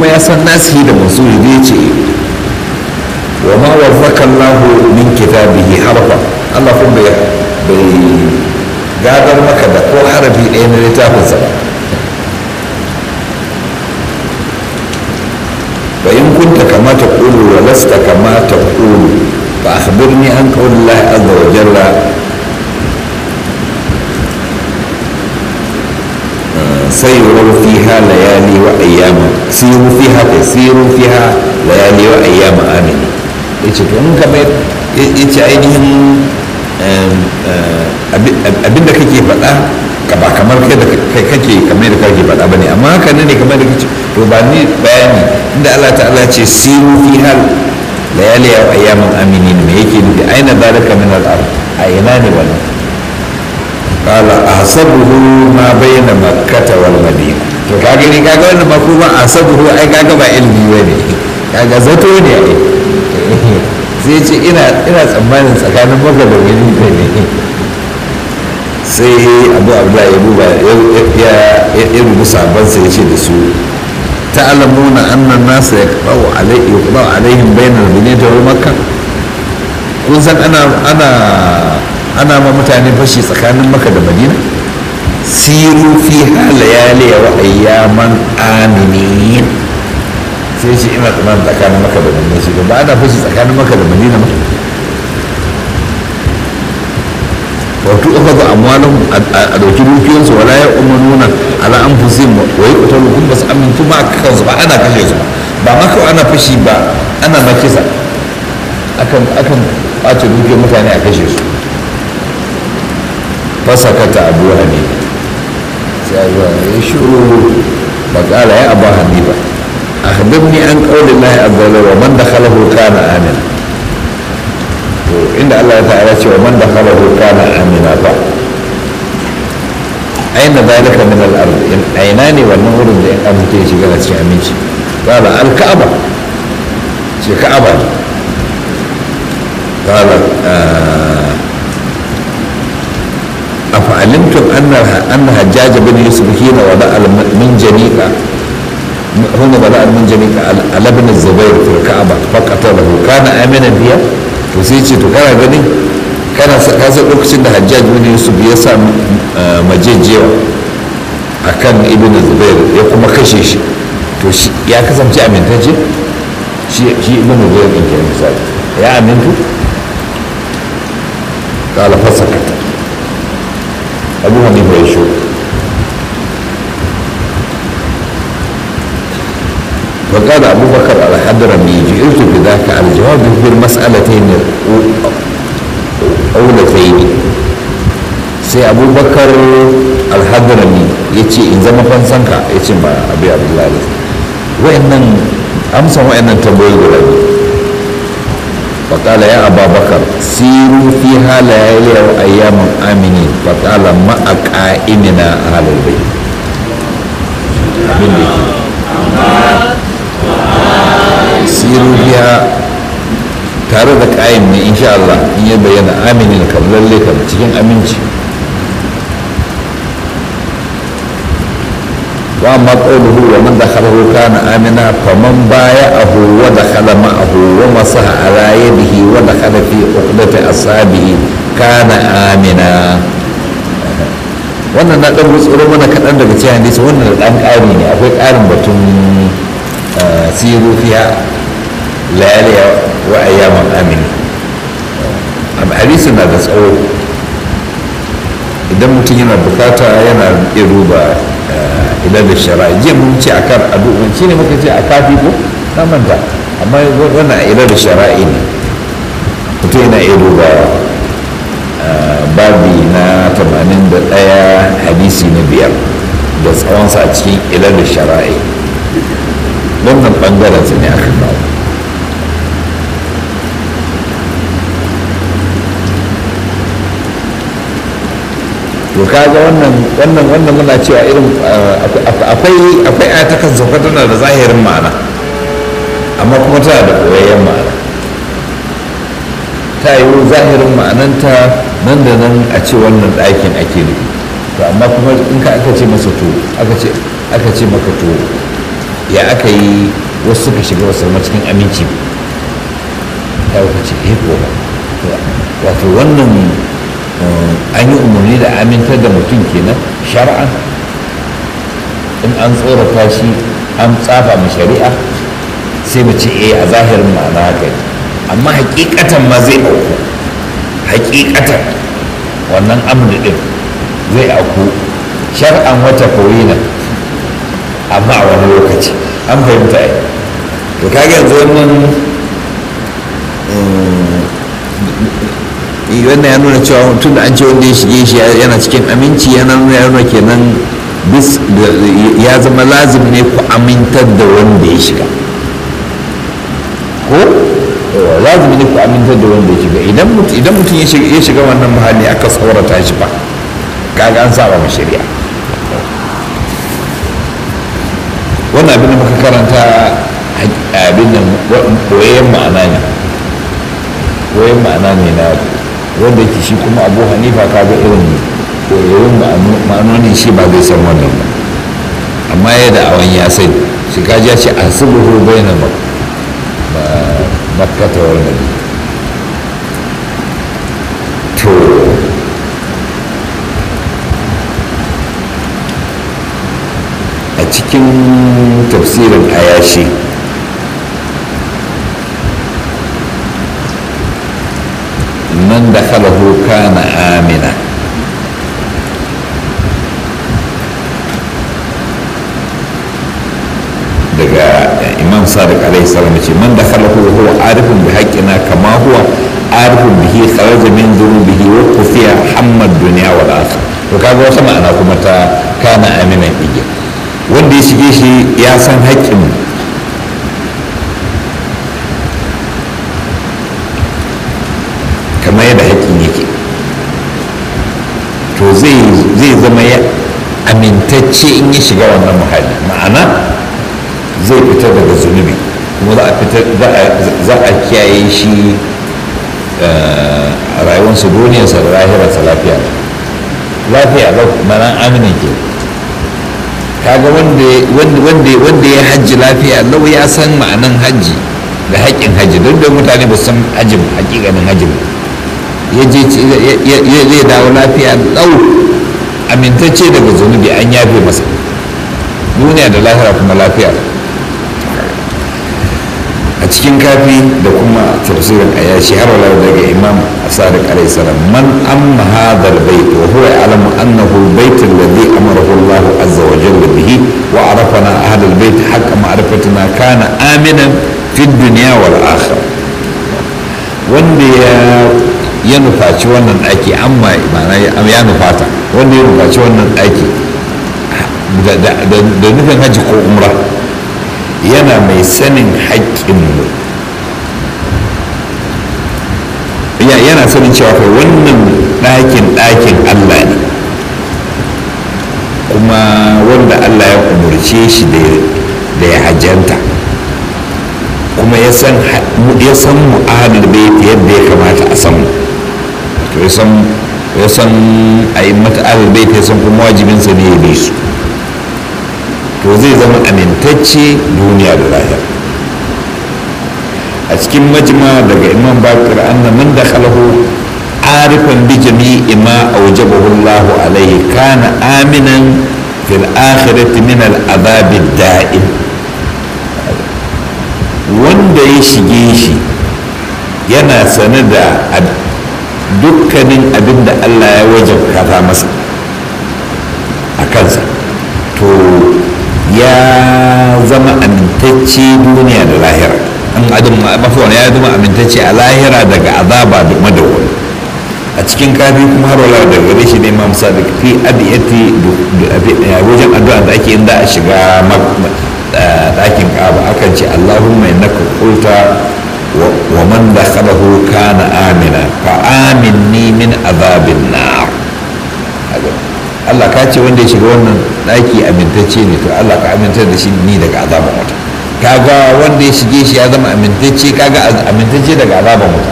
kuma ya san nasihi da mansuri zai ce wa ma warzaka Allah min kitabihi harfa Allah kuma bai bai gadar maka da ko harafi ɗaya na littafinsa ba fa in kunta kama taqulu wa lasta kama taqulu fa akhbirni an qawli Allah azza wa jalla سيروا فيها ليالي وأياما سيروا فيها سيروا فيها ليالي وأيام آمين yace to in kamar yace ainihin abinda kake faɗa ka ba kamar kai da kai kake kamar da kake faɗa bane amma haka ne ne kamar da kace to ba ni bayani inda Allah ta'ala ce siru fi hal layali wa ayyaman aminin me yake nufi aina zalika min al-ard a ina ne wannan قال أحسبه ما بين مكة والمدينة to ka gani kaga wannan ma kuma asabuhu ai kaga ba ilmi bane kaga zato ne ai sai ce ina ina tsammanin tsakanin maka da wani ne sai abu abdullahi ya duba ya ya rubu sabon sai ya ce da su ta'lamuna anna an-nas yaqba'u alayhi yaqba'u alaihim bayna al-madinati wa makkah kun san ana ana ana ma mutane fashi tsakanin maka da madina siru fi layali wa ayyaman aminin sai shi ina tsaman tsakanin maka da madina shi ba ana fashi tsakanin maka da madina ba wato aka ga amwalin a dauki dukiyansu wala ya umarnuna ala an fusim wa yi kutalu kun ba su amintu ma kansu ba ana kashe su ba ma kawai ana fashi ba ana ma kisa akan akan ɓace dukiyar mutane a kashe su fasakata abu hanifa sai abu ya shuru bakala ya abu hanifa akhbirni an qawli llahi azza wa man dakhalahu kana amina to inda Allah ya ta'ala ce wa man dakhalahu kana amina fa aina zalika min al-ard in aina ne wannan wurin da in an mutu ya shiga na cikin aminci qala al-ka'aba ce ka'aba ne qala أفعلمتم أن أن حجاج بن يوسف حين وضع المنجنيق هنا وضع المنجنيق على ابن الزبير في الكعبة فقتله كان آمنا فيها وسيتي تكرا غني كان كذا لوكسين da Hajjaj bin Yusuf ya sa majejewa akan Ibn Zubair ya kuma kashe shi to ya kasance amintacce shi Ibn Zubair din ke misali ya amintu qala fasakata abu hanifa ya shigo وقال أبو بكر الحضرمي جئت بذاك الجواب في المسألتين الأولتين sai abubakar alhadrami ya ce in zama fansanka ya ce ma abu abdullahi wa'annan amsan wa'annan tambayoyi guda ne فقال يا أبا بكر سيروا فيها ليالي وأيام آمنين فقال ما أقائمنا أهل البيت siru biya tare da ƙayin ne insha Allah in ya bayyana aminin kam lalle kam cikin aminci wa amma qawluhu wa man dakhalahu kana amina faman baya'ahu wa dakhala ma'ahu wa masaha ala yadihi wa dakhala fi uqdati asabihi kana amina wannan na dan gutsuro mana kaɗan daga cikin hadisi wannan da ɗan ƙari ne akwai ƙarin batun siru fiya layaliya wa ayyaman amini hadisi na da tsawo idan mutum yana bukata yana iya duba idan da shara jiya mun ce a kan addu'an shi ne muka ce a kafi ko na manta amma wannan a idan da shara'i ne mutum yana iya duba babi na 81 hadisi na biyar da tsawonsa a cikin idan da shara'i wannan bangaren su ne aka kawo to kaga wannan wannan wannan muna cewa irin akwai akwai ayatakan sauka tana da zahirin ma'ana amma kuma tana da koyayyen ma'ana ta yi zahirin ma'ananta nan da nan a ce wannan ɗakin ake nufi to amma kuma in ka aka ce masa to aka ce aka ce maka to ya aka yi wasu suka shiga wasu zama cikin aminci ya wuka ce eh ko wato wannan an yi umarni da amintar da mutum kenan shar'an in an tsorata shi an tsafa mu shari'a sai mu ce eh a zahirin ma'ana haka ne amma hakikatan ma zai auku hakikatan wannan amri din zai auku shar'an wata koyina amma a wani lokaci an fahimta ai to kaga yanzu wannan wannan ya nuna cewa tun da an ce wanda ya shige shi yana cikin aminci yana nuna ya nuna kenan bis ya zama lazim ne ku amintar da wanda ya shiga ko lazim ne ku amintar da wanda ya shiga idan mutum ya shiga wannan mahalli aka tsorata shi ba kaga an saba ma shari'a wannan abin da muka karanta abin nan koyayyen ma'ana ne koyayyen ma'ana ne na wanda yake shi kuma abu hanifa kaga irin koyayyen ma'anoni shi ba zai san wannan ba amma ya da awon ya sai shi kaji ya ce a subuhu bai na makkata wal madina to a cikin tafsirin ayashi man da khalahu kana amina daga imam sadiq alaihi salam ce man da khalahu huwa arifun bi haqqina kama huwa arifun bihi kharaja min dhunubihi wa kufiya hammad dunya wal akhir to kaga wata ma'ana kuma ta kana aminan igiya wanda ya shige shi ya san haƙƙin kamar yadda haƙƙin yake to zai zama ya amintacce in ya shiga wannan muhalli ma'ana zai fita daga zunubi kuma za a kiyaye shi a rayuwarsa duniyarsa da lahirarsa lafiya lafiya mana aminin ke kaga wanda ya hajji lafiya lau ya san ma'anan hajji da haƙƙin hajji duk da mutane ba san hajji haƙiƙanin hajji ba ya je zai dawo lafiya lau amintacce daga zunubi an yafe masa duniya da lahira kuma lafiya a cikin kafi da kuma tafsirin ayashi har wala daga imam sadiq alayhi salam man amma hadha albayt wa huwa ya'lamu annahu albayt alladhi amarahu Allah azza wa jalla bihi wa arafana ahla albayt haqqa ma'rifatina kana aminan fi dunya wal akhirah wanda ya ya nufaci wannan ɗaki amma ma'ana ya nufata wanda ya nufaci wannan ɗaki da nufin hajji ko umra yana mai sanin haƙƙinmu yana sanin cewa kai wannan ɗakin ɗakin allah ne kuma wanda allah ya umarce shi da ya hajjanta kuma ya san mu'adar bai yadda ya kamata a san to ya san ya san a yi mata bai ya san kuma wajibinsa ne ya bi su to zai zama amintacce duniya da lahira a cikin majma daga imam bakir anna man dakhalahu arifan bi jami'i ma awjabahu Allah alayhi kana aminan fil akhirati min al adhab da'im wanda ya shige shi yana sane da dukkanin abin da Allah ya wajabta masa a kansa to ya zama amintacce duniya da lahira an adam mafiwan ya zama amintacce a lahira daga azaba da madawwal a cikin kafi kuma har wala da gare shi ne imam sadiq fi adiyati wajen addu'a da ake inda a shiga ɗakin kaba akan ce allahumma innaka qulta wa man dakhalahu kana amina fa aminni min azabin nar Allah ka ce wanda ya shiga wannan ɗaki amintacce ne to Allah ka amintar da shi ni daga azaban wuta kaga wanda ya shige shi ya zama amintacce kaga amintacce daga azaban wuta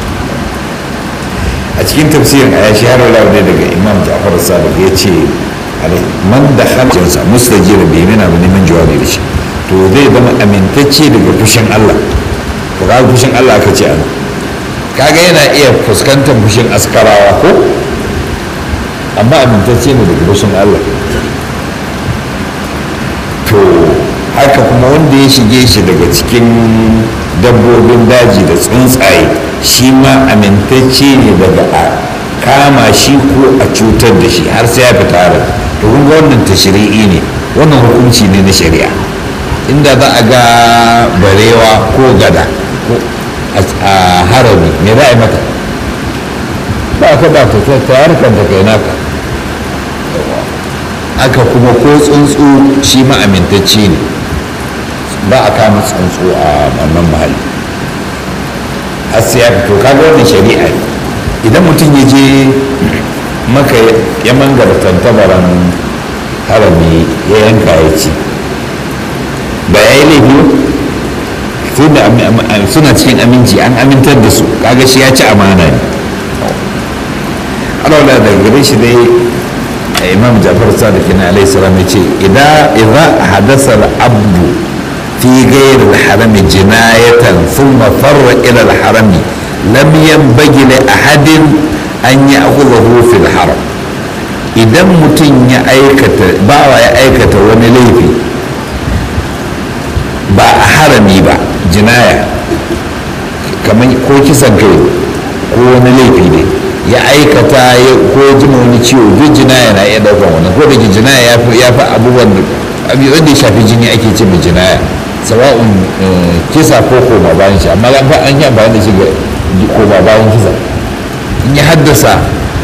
a cikin tafsirin aya shi har wala ne daga imam ja'far sadiq ya ce man da hajjinsa mustajir bai yana ba neman jawabi da shi to zai zama amintacce daga fushin Allah to kaga fushin Allah aka ce ana kaga yana iya fuskantar fushin askarawa ko amma amintacce ne daga fushin Allah to haka kuma wanda ya shige shi daga cikin dabbobin daji da tsuntsaye shi ma amintacce ne daga a kama shi ko a cutar da shi har sai ya fita harin to kun ga wannan tashri'i ne wannan hukunci ne na shari'a inda za a ga barewa ko gada ko a harami me za a yi mata ba ka ba ta ta harkar da kai naka aka kuma ko tsuntsu shi ma amintacce ne ba a kama tsuntsu a wannan mahalli har sai ya fito kaga wannan shari'a ne idan mutum ya je maka ya mangara tantabaran harami ya yanka ya ci ba ya yi laifi suna cikin aminci an amintar da su kaga shi ya ci amana ne alawala daga gare shi dai imam jafar sadiq na alaihi salam ya ce idan hadasa abdu fi ghayr al-haram jinayatan thumma farra ila al-haram lam yanbaghi li ahadin an ya'khudhahu fi al-haram idan mutum ya aikata bawa ya aikata wani laifi ba a harami ba jinaya kamar ko kisan kai ko wani laifi ne ya aikata ko jima wani ciwo duk jinaya na iya daukan wani ko da jinaya ya fi abubuwan da wanda ya shafi jini ake ce mai jinaya sawa'un kisa ko koma bayan shi amma an an yi amfani da shi ga koma bayan kisa in ya haddasa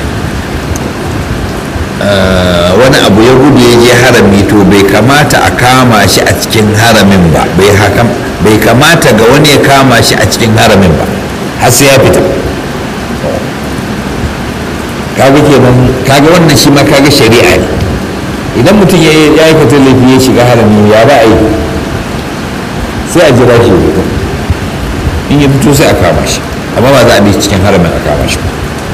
wani abu ya gudu ya je harami to bai kamata a kama shi a cikin haramin ba bai kamata ga wani ya kama shi a cikin haramin ba har sai ya fita kaga kenan kaga wannan shi ma kaga shari'a ne idan mutum ya yi aikata laifi ya shiga harami ya ba a yi sai a jira shi ya fito in ya fito sai a kama shi amma ba za a bi cikin haramin a kama shi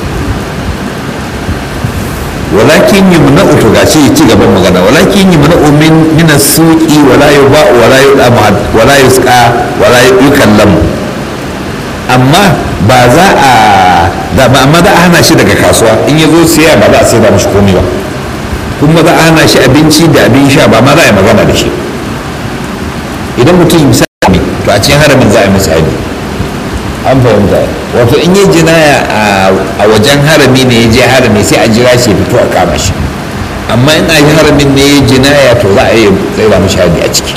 walakin yi muna uto ga shi ci gaban magana walakin yi muna min mina suki wala yi ba wala yi wala yi suka wala yi kallamu amma ba za a da ba amma za a hana shi daga kasuwa in ya zo siya ba za a sai da mashi komai ba kuma za a hana shi abinci da abin sha ba ma za a yi magana da shi idan mutum misali to a cikin haramin za a yi misali an fahimta wato in yi jinaya a wajen harami ne ya je harami sai a jira shi ya fito a kama shi amma in a yi haramin ne ya jinaya to za a yi tsaira mashi hadi a ciki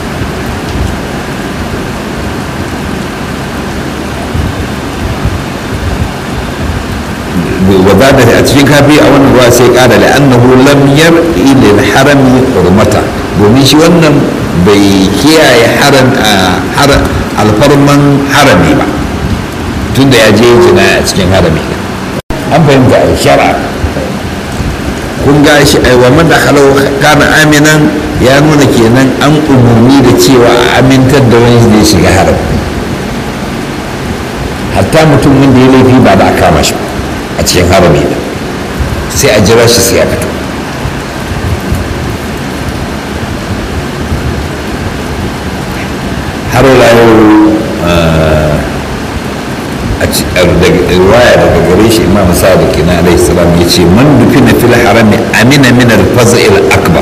وزاد a cikin kafi a wannan ruwa sai kada da annahu lam yar'i lil harami hurmata domin shi wannan bai kiyaye haram alfarman harami ba tunda ya je jina a cikin harami an fahimta a shara kun ga shi ai wa man dakhalahu kana aminan ya nuna kenan an umurni da cewa a amintar da wani da ya shiga harami hatta mutum wanda ya laifi ba da a kama shi a cikin harami da sai a jira shi sai ya fito har yau a riwaya daga gare shi imam sadiq na alaihi salam ya ce man dufi na fil harami amina min al-faza'il akbar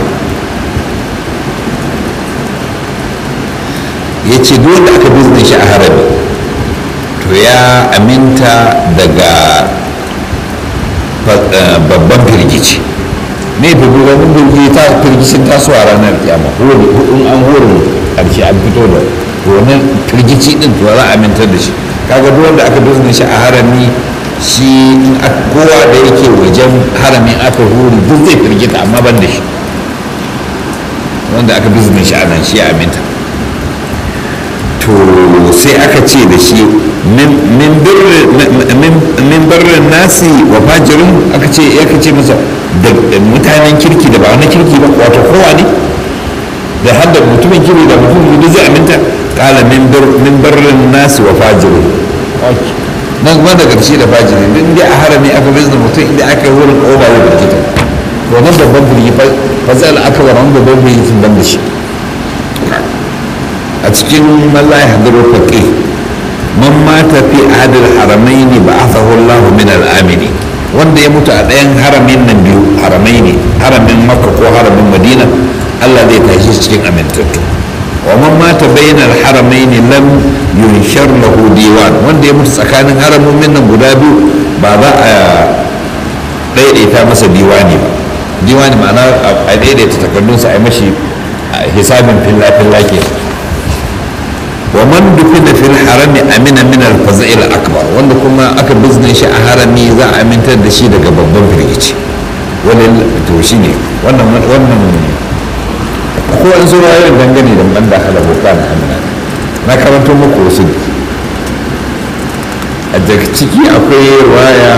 ya ce duk wanda aka bizne shi a harami to ya aminta daga babban firgici ne firgicin firgici ta firgicin tasowa ranar kiyama in an horin karshe an fito da wannan firgici din to za a amintar da shi kaga duk wanda aka bizne shi a harami shi kowa da yake wajen haramin aka huri duk zai firgita amma ban da shi wanda aka bizne shi a nan shi ya aminta to sai aka ce da shi min birrin nasi wa fajirin aka ce aka ce masa da mutanen kirki da ba wani kirki ba wato kowa ne da har da mutumin kirki da mutumin da zai aminta kala min birrin nasi wa fajirin nan kuma da ƙarshe da fajirin din dai a harami aka bizna mutum inda aka yi wurin ƙoba ya birgita wannan babban birgi fa zai aka wa wani babban birgi sun ban da shi a cikin malla ya hadiru faƙi man mata fi adil haramaini ba asahu Allah min al-amini wanda ya mutu a ɗayan haramin nan biyu haramai ne haramin makka ko haramin madina Allah zai tashi cikin amintattu wa man mata bainal haramaini lam yunshar lahu diwan wanda ya mutu tsakanin haramomin nan guda biyu ba za a daidaita masa diwani ba diwani ma'ana a daidaita takardunsa a yi mashi hisabin filla-filla ke wa man dufina fil harami amina min al faza'il akbar wanda kuma aka bizne shi a harami za a amintar da shi daga babban firgici wani to shi ne wannan wannan ko an zo rayuwar dangane da man da hala boka na amina na karanto muku wasu a daga ciki akwai waya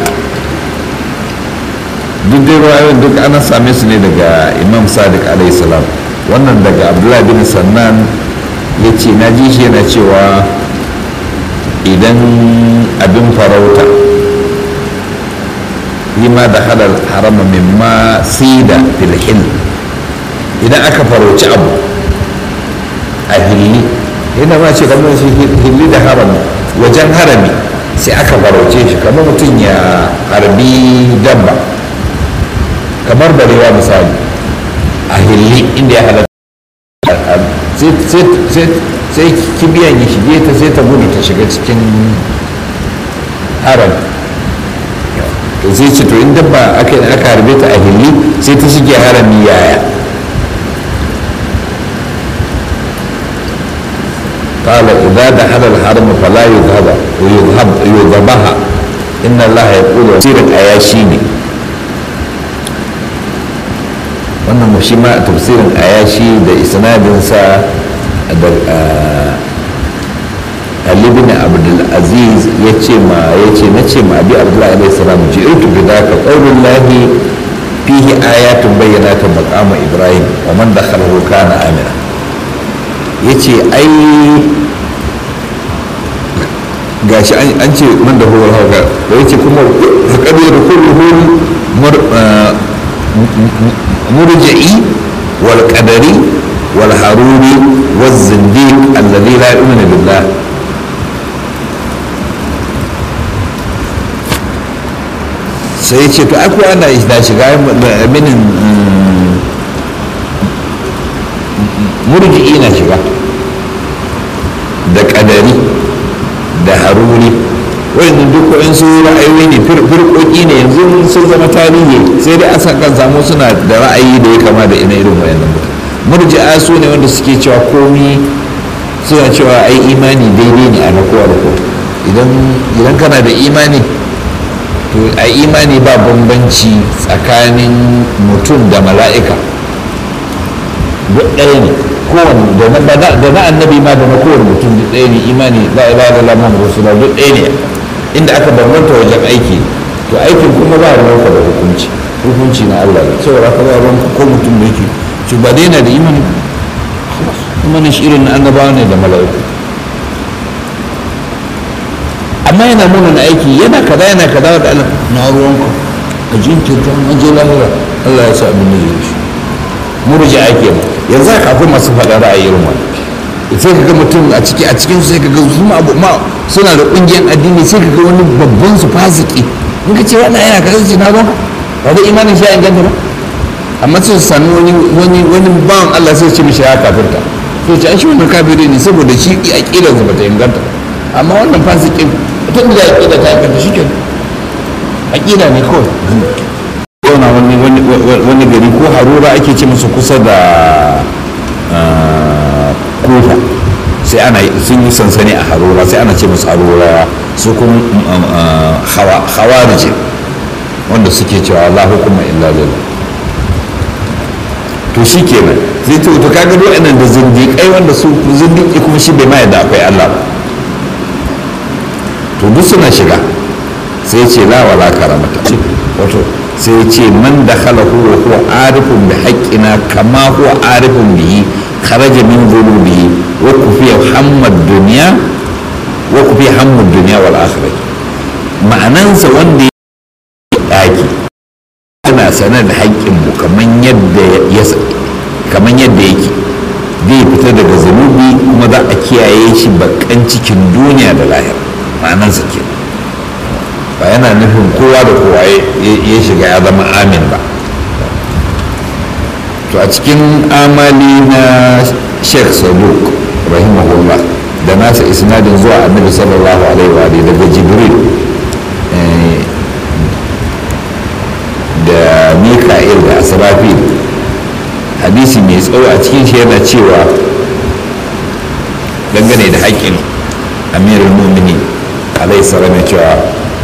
duk dai ruwayoyin duk ana same su ne daga imam sadiq alayhi salam wannan daga abdullahi bin sannan ya ce na ji shi yana cewa idan abin farauta lima da halal harama mimma sida filhil idan aka farauci abu a hilli yana ma ce kamar shi hilli da harami wajen harami sai aka farauce shi kamar mutum ya harbi dabba kamar barewa misali a hilli inda ya halatta sai kibiyan ya shige ta sai ta gudu ta shiga cikin haram to sai ce to in dabba aka aka harbe ta a hilli sai ta shige harami yaya قال إذا دخل الحرم فلا يذهب ويذهب يذبها إن الله يقول سير الأياشيني wannan shi ma tafsirin ayashi da isnadinsa da Ali bin Abdul Aziz ya ce ma ya ce na ce ma Abi Abdullah alaihi salam ji irtu bi daka qaulul lahi fihi ayatun bayyinatun maqama Ibrahim wa man dakhalahu kana amina yace ai gashi an ce man da huwa hauka da yace kuma faqad kulluhu مرجئي والقدري والهاروني والزنديق الذي لا يؤمن بالله sai ce to aku ana da shiga minin murji'i na shiga da kadari da haruri wayannan duk wa'in su ra'ayoyi ne firƙoƙi ne yanzu sun zama tarihi sai dai asan kan samu suna da ra'ayi da ya kama da ina irin wayannan murji'a su ne wanda suke cewa komi suna cewa ai imani daidai ne a na kowa da kowa idan kana da imani to a imani ba bambanci tsakanin mutum da mala'ika duk ɗaya ne kowane da na annabi ma da na kowane mutum duk ɗaya ne imani la ilaha illallah muhammadu rasulullah duk ɗaya ne inda aka bambanta wajen aiki to aikin kuma ba ruwanka da hukunci hukunci na Allah ne saboda ka ba ruwanka ko mutum da yake to ba dai na da imani imanin shi irin na annabawa ne da mala'iku amma yana nuna na aiki yana kaza yana kaza da Allah na ruwanka a jinkirta an je lahira Allah ya sa abin da ya shi murji ake ba yanzu haka akwai masu faɗa ra'ayi irin wani sai ka ga mutum a ciki a cikin sai ka ga su ma abu ma suna da ƙungiyar addini sai ka ga wani babban su fasiki in ka ce wannan yana kaza ce na ruwanka ba da imanin shi ya inganta ba amma sai su sami wani wani wani bawan Allah sai ce mishi ya kafirta to ce an shi wannan kafiri ne saboda shi aqidar sa bata inganta amma wannan fasikin tun da aqida ta inganta shi ke aqida ne kawai zauna wani wani gari ko harura ake ce musu kusa da kofa sai ana sun yi sansani a harura sai ana ce musu harura su kuma hawarije wanda suke cewa la hukuma illa lillah to shi kenan zai ce to kaga duk nan da zindiƙai wanda su zindiƙi kuma shi bai ma yadda akwai Allah ba to duk suna shiga sai ce la wala karamata wato sai ce man da khalahu wa huwa arifun bi haqqina kama huwa arifun bihi kharaja min dhulubihi wa kufiya hammad dunya wa kufiya hammad dunya wal akhirah ma'anansa wanda ya daki ana sanar da haƙƙin mu kaman yadda ya kaman yadda yake zai fita daga zunubi kuma za a kiyaye shi bakan cikin duniya da lahira ma'anarsa ke ba yana nufin kowa da kowa ya shiga ya zama amin ba to a cikin amali na sheikh saduk rahimahullah da nasa isnadin zuwa annabi sallallahu alaihi wa daga jibril da mika'il da asrafil hadisi mai tsawo a cikin shi yana cewa dangane da haƙƙin amirul mumini alaihi salam ya cewa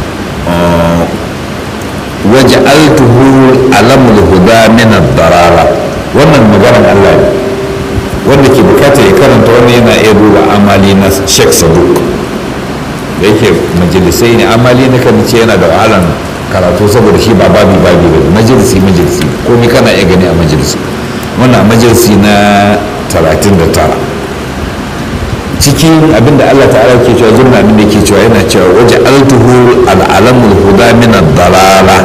waje altuhu alamul huda min darara wannan maganar Allah ne wanda ke bukatar ya karanta wannan yana iya duba amali na Sheikh Saduk da yake majalisai ne amali na kan ce yana da wahalan karatu saboda shi ba babi babi ba majalisi majalisi komai kana iya gani a majalisi wannan majalisi na 39 cikin abinda Allah ta'ala ke cewa zurna abinda ke cewa yana cewa waje altuhu al'alamul huda min dalala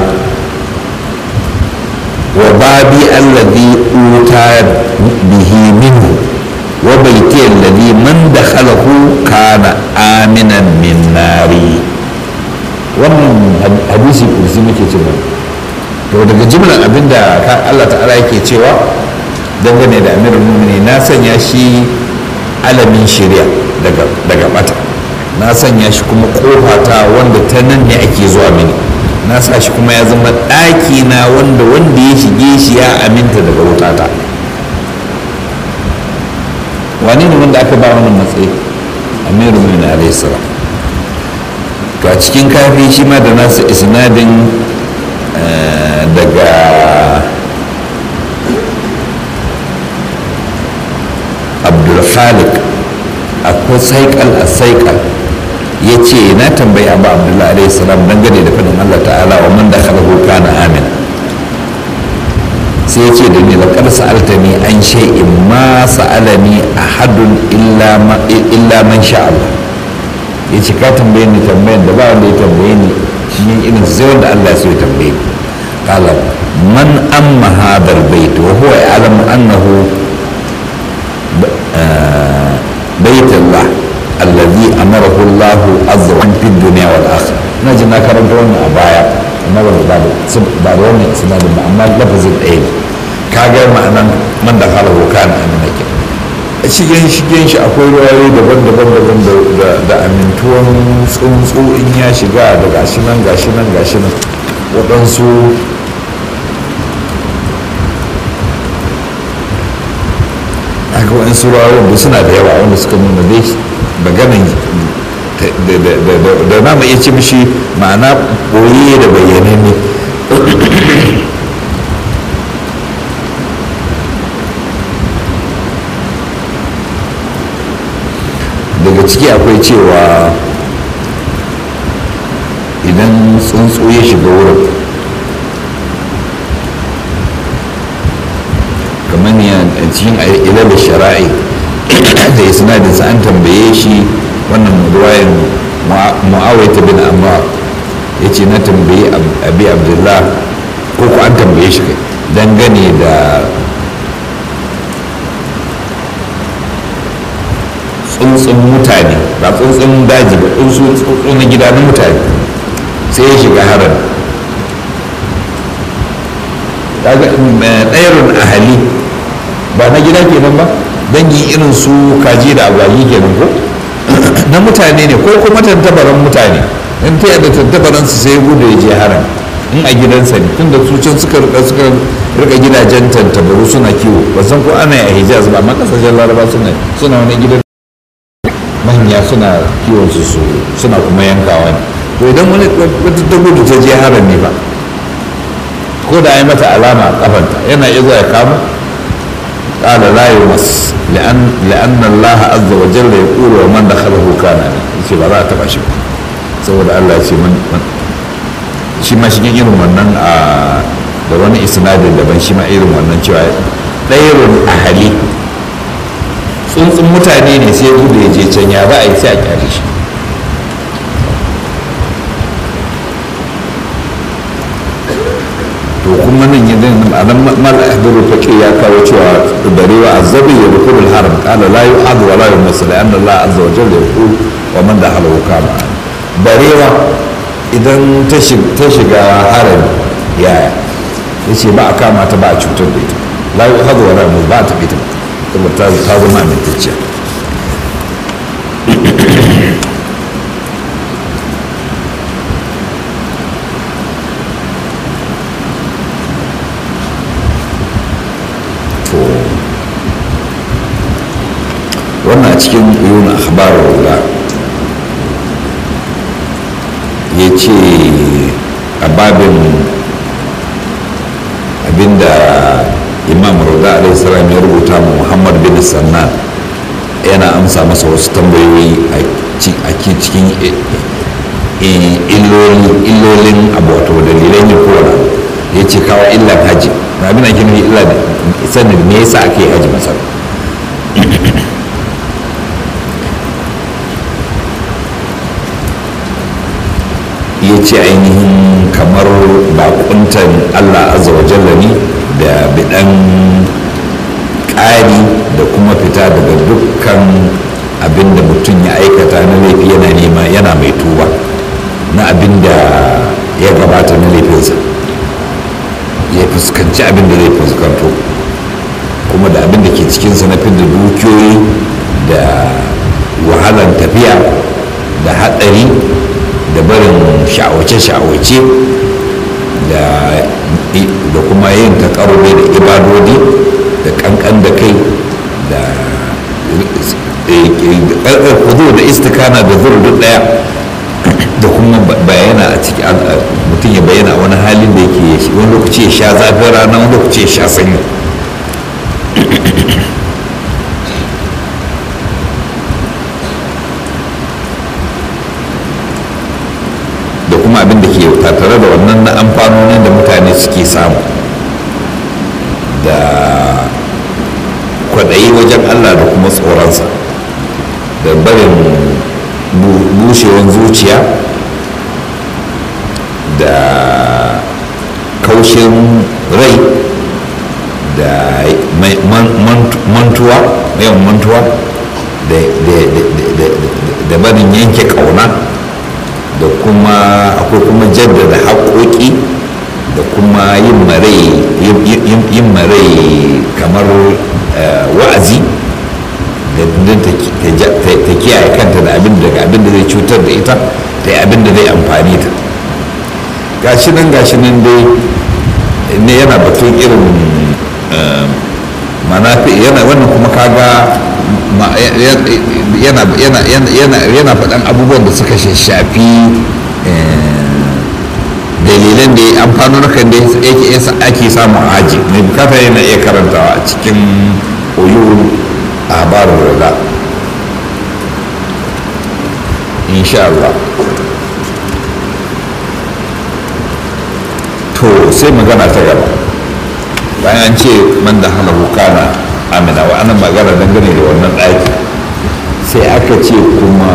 wa babi alladhi uta bihi minhu wa baiti alladhi man dakhalahu kana aminan min nari wannan hadisi kursi muke cewa to daga jimlar abinda Allah ta'ala yake cewa dangane da amirul mu'minin na sanya shi alamin shirya daga bata na sanya shi kuma kofata wanda ta nan ne ake zuwa mini na sa shi kuma ya zama ɗaki na wanda wanda ya shige shi ya aminta daga wutata wani ne wanda aka ba wannan matsayi amiru min alayhi salam to a cikin kafi shi ma da nasa isnadin daga abdulkhalik akwai saikal a saikal ya ce na tambayi abu abdullahi alaihi salam dangane da fadin allah ta'ala wa man da khalahu kana amin sai ya ce da ni laƙar sa'alta ni an shay'in ma sa'alani ahadun illa man sha Allah ya ce ka tambaye ni tambayan da ba wanda ya tambaye ni shi irin sai wanda Allah ya so ya tambaye ni qala man amma hadar bait wa huwa ya'lamu annahu بيت الله الذي أمره الله عز وجل في الدنيا والآخرة نجي نكرم دون أبايا أما بعد بعد وانا إسناد أما لفظ العين كاجا معنى من دخله كان أمنا كده shigen shigen shi akwai ruwayoyi daban-daban daban da amintuwan tsuntsu in ya shiga da gashi nan gashi nan gashi nan waɗansu haka wani surawa da suna da yawa wanda suka nuna dai maganin da na iya ce mishi ma'ana ɓoye da bayyane ne daga ciki akwai cewa idan tsuntsu ya shiga wurin kamar ya cikin ilal shara'i da isnadinsa an tambaye shi wannan ruwayan mu'awaita bin amma ya ce na tambaye abi abdullah ko ku an tambaye shi kai dangane da tsuntsun mutane ba tsuntsun daji ba tsuntsun na gida na mutane sai ya shiga harin ɗayarun ahali ba na gida kenan ba dangi irin su kaji da agwagi kenan ko na mutane ne ko kuma tantabaran mutane in ta yadda tantabaran su sai gudu ya je haram in a gidansa ne tunda su can suka rika suka rika gidajen tantabaru suna kiwo ba san ko ana yi a hijaz ba amma kasashen laraba suna suna wani gidan manya suna kiwon su suna kuma yankawa ne to idan wani wata ta gudu ta je haram ne ba ko da yi mata alama a kafanta yana iya zuwa ya kama قال لا يمس لأن لأن الله عز وجل يقول ومن دخله كان yace ba za a taba shi ba saboda Allah ya ce man shi ma shigin irin wannan a da wani isnadin daban shi ma irin wannan cewa ɗairun ahali tsuntsun mutane ne sai gudu ya je can ya za a yi sai a kyale shi to kuma nan ya zai a nan mal ahdaru faqi ya kawo cewa barewa azabi ya rukul al haram qala la yu'ad wa la yumasal anna Allah azza wa jalla yaqul wa man dakhala kama barewa idan ta shiga haram yaya yace ba a kama ta ba a cutar da ita la yu'ad wa la yumasal ba ta ita saboda ta zama amintacciya wannan a cikin yun akhbar wula ya ce a babin abinda imam rauda alaihissalam ya rubuta mu muhammad bin sannan yana amsa masa wasu tambayoyi a cikin illolin abu wato dalilan yin kowane ya ce kawo illan haji na abin ake nufi illa sanin me yasa ake haji masar ya ce ainihin kamar bakuntan allah azza wa jalla ne da bidan ƙari da kuma fita daga dukkan abin da mutum ya aikata na laifi yana nema yana mai tuba na abin da ya gabata na laifinsa ya fuskanci abin da zai fuskanto kuma da abin da ke cikinsa na fidda dukiyoyi da wahalar tafiya da haɗari da barin sha'awace-sha'awace da kuma yin takarube da ibadodi da kankan da kai da ƙarƙar kudu da istikana da zuru duk ɗaya da kuma bayana a ciki mutum ya bayyana wani halin da yake wani lokaci ya sha zafin rana wani lokaci ya sha sanyi da kuma abin da ke tattare da wannan na amfanonin da mutane suke samu da kwaɗayi wajen allah da kuma tsoronsa da barin bushewan zuciya da kaushin rai da mantuwa yawan mantuwa da barin yanke kauna da kuma akwai kuma jaddada haƙoƙi da kuma yin marai kamar wa'azi don ta kiyaye kanta da abin da abin da zai cutar da ita da abin da zai amfani ta gashi nan gashi nan dai ne yana batun irin manafi yana wannan kuma kaga yana faɗan abubuwan da suka shafi dalilan da ya amfano na kan da yake ake samun haji mai bukata yana iya karantawa a cikin oyo a barin rola insha Allah to sai magana ta gaba bayan an ce man da hana kana amina wa ana magana dangane da wannan ɗaki sai aka ce kuma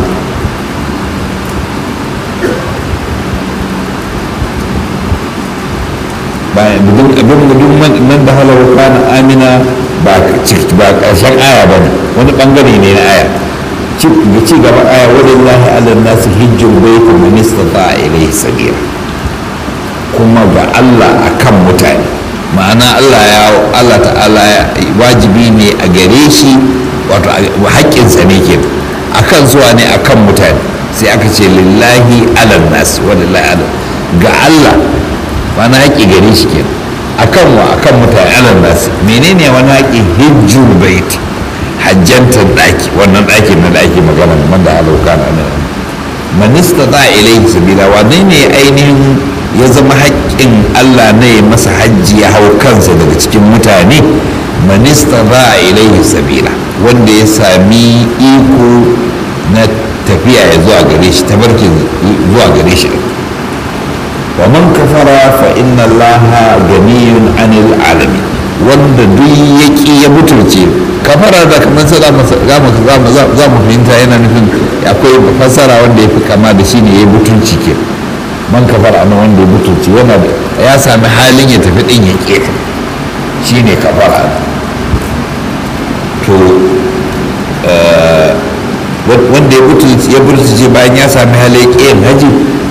bayan duk man da halar kana amina ba ƙarshen aya ba ne wani ɓangare ne na aya ga ci gaban aya walillahi ala nasu hijjin baiti man istata ilayhi sabila kuma ga Allah akan mutane ma'ana Allah ya Allah ta'ala wajibi ne a gare shi wato haƙƙinsa ne ke akan zuwa ne akan mutane sai aka ce lillahi ala nas walillahi ala ga Allah wani haƙƙi gare shi ke akan wa akan mutane ala nas menene wani haƙƙi hijjul baiti hajjantar ɗaki wannan ɗaki na ɗaki magana man da halauka na nan manista za a ilai sabila wane ne ainihin ya zama haƙƙin allah na ya masa hajji ya hau kansa daga cikin mutane manista za a ilai sabila wanda ya sami iko na tafiya ya zuwa gare shi tabarkin zuwa gare shi wa man kafara fa inna allaha ganiyun anil alamin wanda duk ya ƙi ya butulce kafara da kamar sa za mu fahimta yana nufin akwai fasara wanda ya fi kama da shi ne ya butulci ke man kafara na wanda ya mutunci yana da ya sami halin ya tafi din ya keta shine kafara to wanda ya mutunci ya mutunci bayan ya sami halin ya ƙiyin haji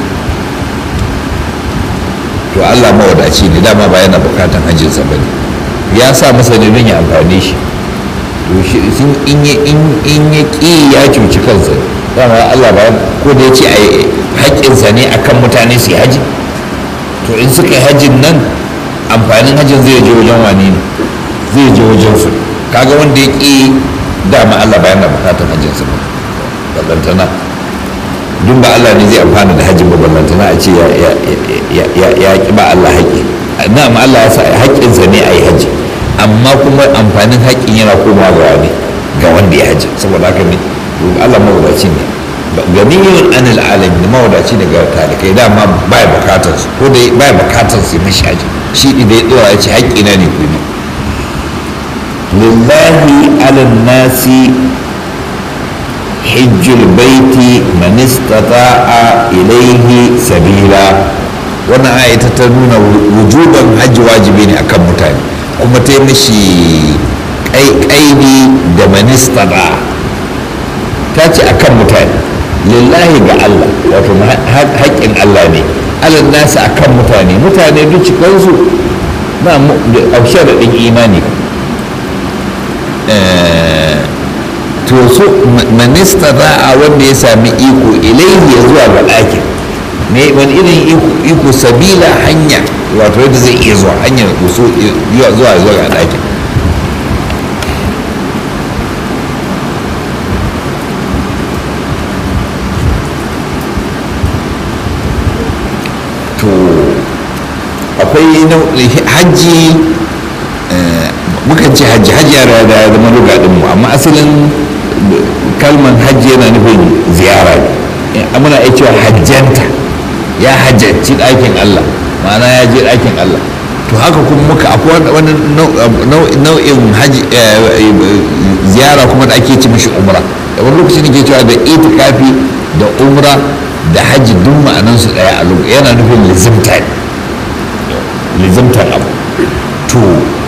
to Allah mawadaci ne dama ba yana bukatan hajjinsa ba ne ya sa masa ne don ya amfani shi to shi in ya ƙi ya cuci kansa dama Allah ba ko da ya ce a haƙƙinsa ne akan mutane su yi haji to in suka yi hajjin nan amfanin hajjin zai je wajen wani ne zai je wajen su kaga wanda ya ƙi dama Allah ba yana bukatan hajjinsa ba ballantana duk ba Allah ne zai amfana da hajjin ba ballantana a ce ya ƙi ba Allah haƙƙi na'am Allah ya sa haƙƙinsa ne a yi hajji amma kuma amfanin haƙƙin yana komawa ga wani ga wanda ya hajji saboda haka ne Allah mawadaci ne ganiyun anil alamin mawadaci ne ga talikai dama ba ya bukatar su ko da ba ya bukatar su mashi haji shi da ya dora ya ce haƙƙi na ne kuma lillahi alal nasi hijjul baiti man istata'a ilaihi sabila wannan aya ta nuna wujuban hajji wajibi ne akan mutane kuma ta yi mishi ƙaiƙaidi da manista ba ta ce a kan mutane lillahi ga Allah wato haƙƙin Allah ne alal nasu a kan mutane mutane duk cikinsu na aushe da ɗin imani to so manista za a wanda ya sami iko ilaihi ya zuwa ga ɗakin ne wani irin iko sabila hanya wato yadda zai iya zuwa hanyar zuwa zuwa ga ɗakin to akwai hajji mukan ce hajji hajji ya da zama rugadinmu amma asalin kalman hajji yana nufin ziyara ne muna iya cewa hajjanta ya hajjanci ɗakin Allah ma'ana ya je ɗakin Allah to haka kuma muka akwai wani nau'in ziyara kuma da ake ci mishi umra da wani lokaci ne ke cewa da itikafi da umra da hajji duk ma'anansu ɗaya a lokaci yana nufin lizimta ne lizimtar abu to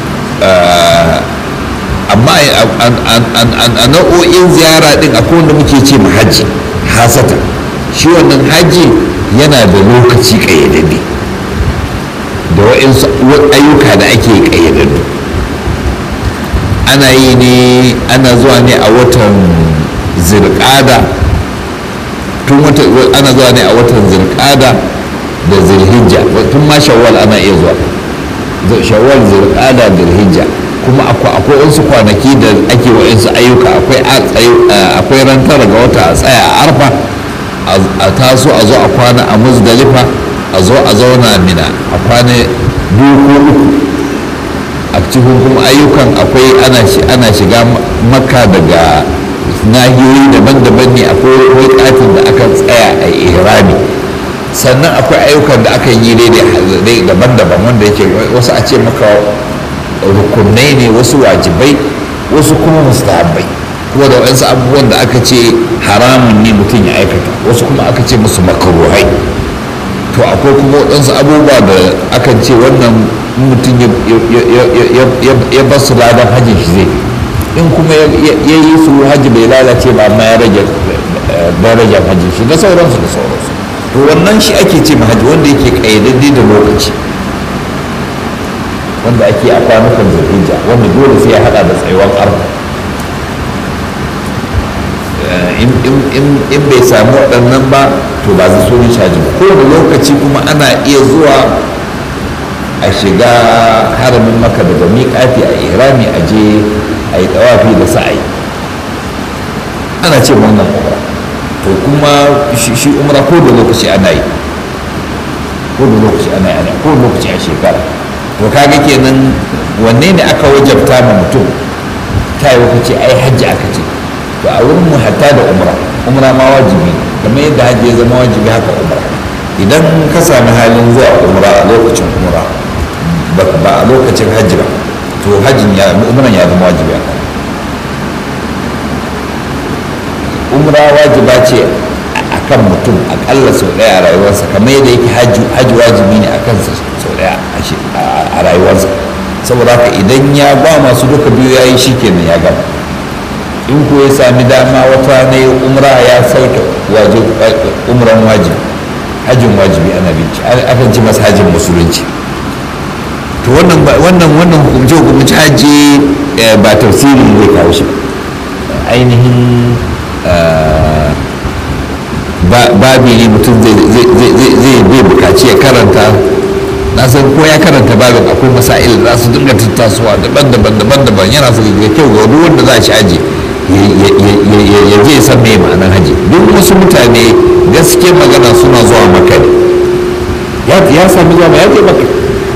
amma a nau'o'in ziyara din akwai wanda muke ce ma hajji hasata shi wannan hajji yana da lokaci ƙayyadadde da wa'insu ayyuka da ake ƙayyadaddu ana yi ne ana zuwa ne a watan zirƙada tun wata ana zuwa ne a watan zirƙada da zilhijja tun ma shawwal ana iya zuwa shawwal zirƙada da zilhijja kuma akwai wasu kwanaki da ake wa'insu ayyuka akwai ran tara ga wata a tsaya a arfa a taso a zo a kwana a muzdalifa a zo a zauna mina a kwana biyu ko uku a cikin kuma ayyukan akwai ana shiga maka daga nahiyoyi daban-daban ne akwai katin da aka tsaya a ihrami sannan akwai ayyukan da aka yi daidai daban-daban wanda yake wasu a ce maka rukunai ne wasu wajibai wasu kuma mustahabbai kuma da waɗansu abubuwan da aka ce haramun ne mutum ya aikata wasu kuma aka ce musu makaruhai to akwai kuma waɗansu abubuwa da akan ce wannan mutum ya bar su ladan hajjin shi zai in kuma ya yi su hajji bai lalace ba amma ya rage darajar hajjin shi da sauransu da sauransu to wannan shi ake ce hajji wanda yake ƙayyadadde da lokaci wanda ake a kwanukan zulhijja wanda dole sai ya hada da tsayuwar arfa in bai samu waɗannan ba to ba zai so ni caji ba kowane lokaci kuma ana iya zuwa a shiga haramin maka daga miƙafi a ihrami a je a yi tawafi da sa'ayi ana ce wannan umra to kuma shi umra ko da lokaci ana yi ko da lokaci ana yi ko da lokaci a shekara to kaga kenan wanne ne aka wajabta ma mutum ta yi ce ai hajji aka ce to a wurin mu hatta da umra umra ma wajibi kamar yadda hajji ya zama wajibi haka umra idan ka sami halin zuwa umra a lokacin umra ba a lokacin hajji ba to hajjin ya umran ya zama wajibi haka umra wajiba ce a kan mutum akalla sau ɗaya a rayuwarsa kamar yadda yake hajji wajibi ne a kansa sau ɗaya a rayuwarsa saboda haka idan ya ba masu duka biyu ya yi shi kenan ya gama in ko ya sami dama wata na umra ya sauke umran wajibi hajjin wajibi ana binci akan ci masa hajjin musulunci to wannan wannan wannan hukumce hukumce hajji ba tafsiri zai kawo shi ainihin babi ne mutum zai bai bukaci ya karanta na san ko ya karanta babin akwai masail za su dinga tattasowa daban-daban daban-daban yana so ga kyau ga duk wanda za a ci haji ya je ya san me ma'anar haji duk wasu mutane gaske magana suna zuwa maka ne ya sami zuwa ya je maka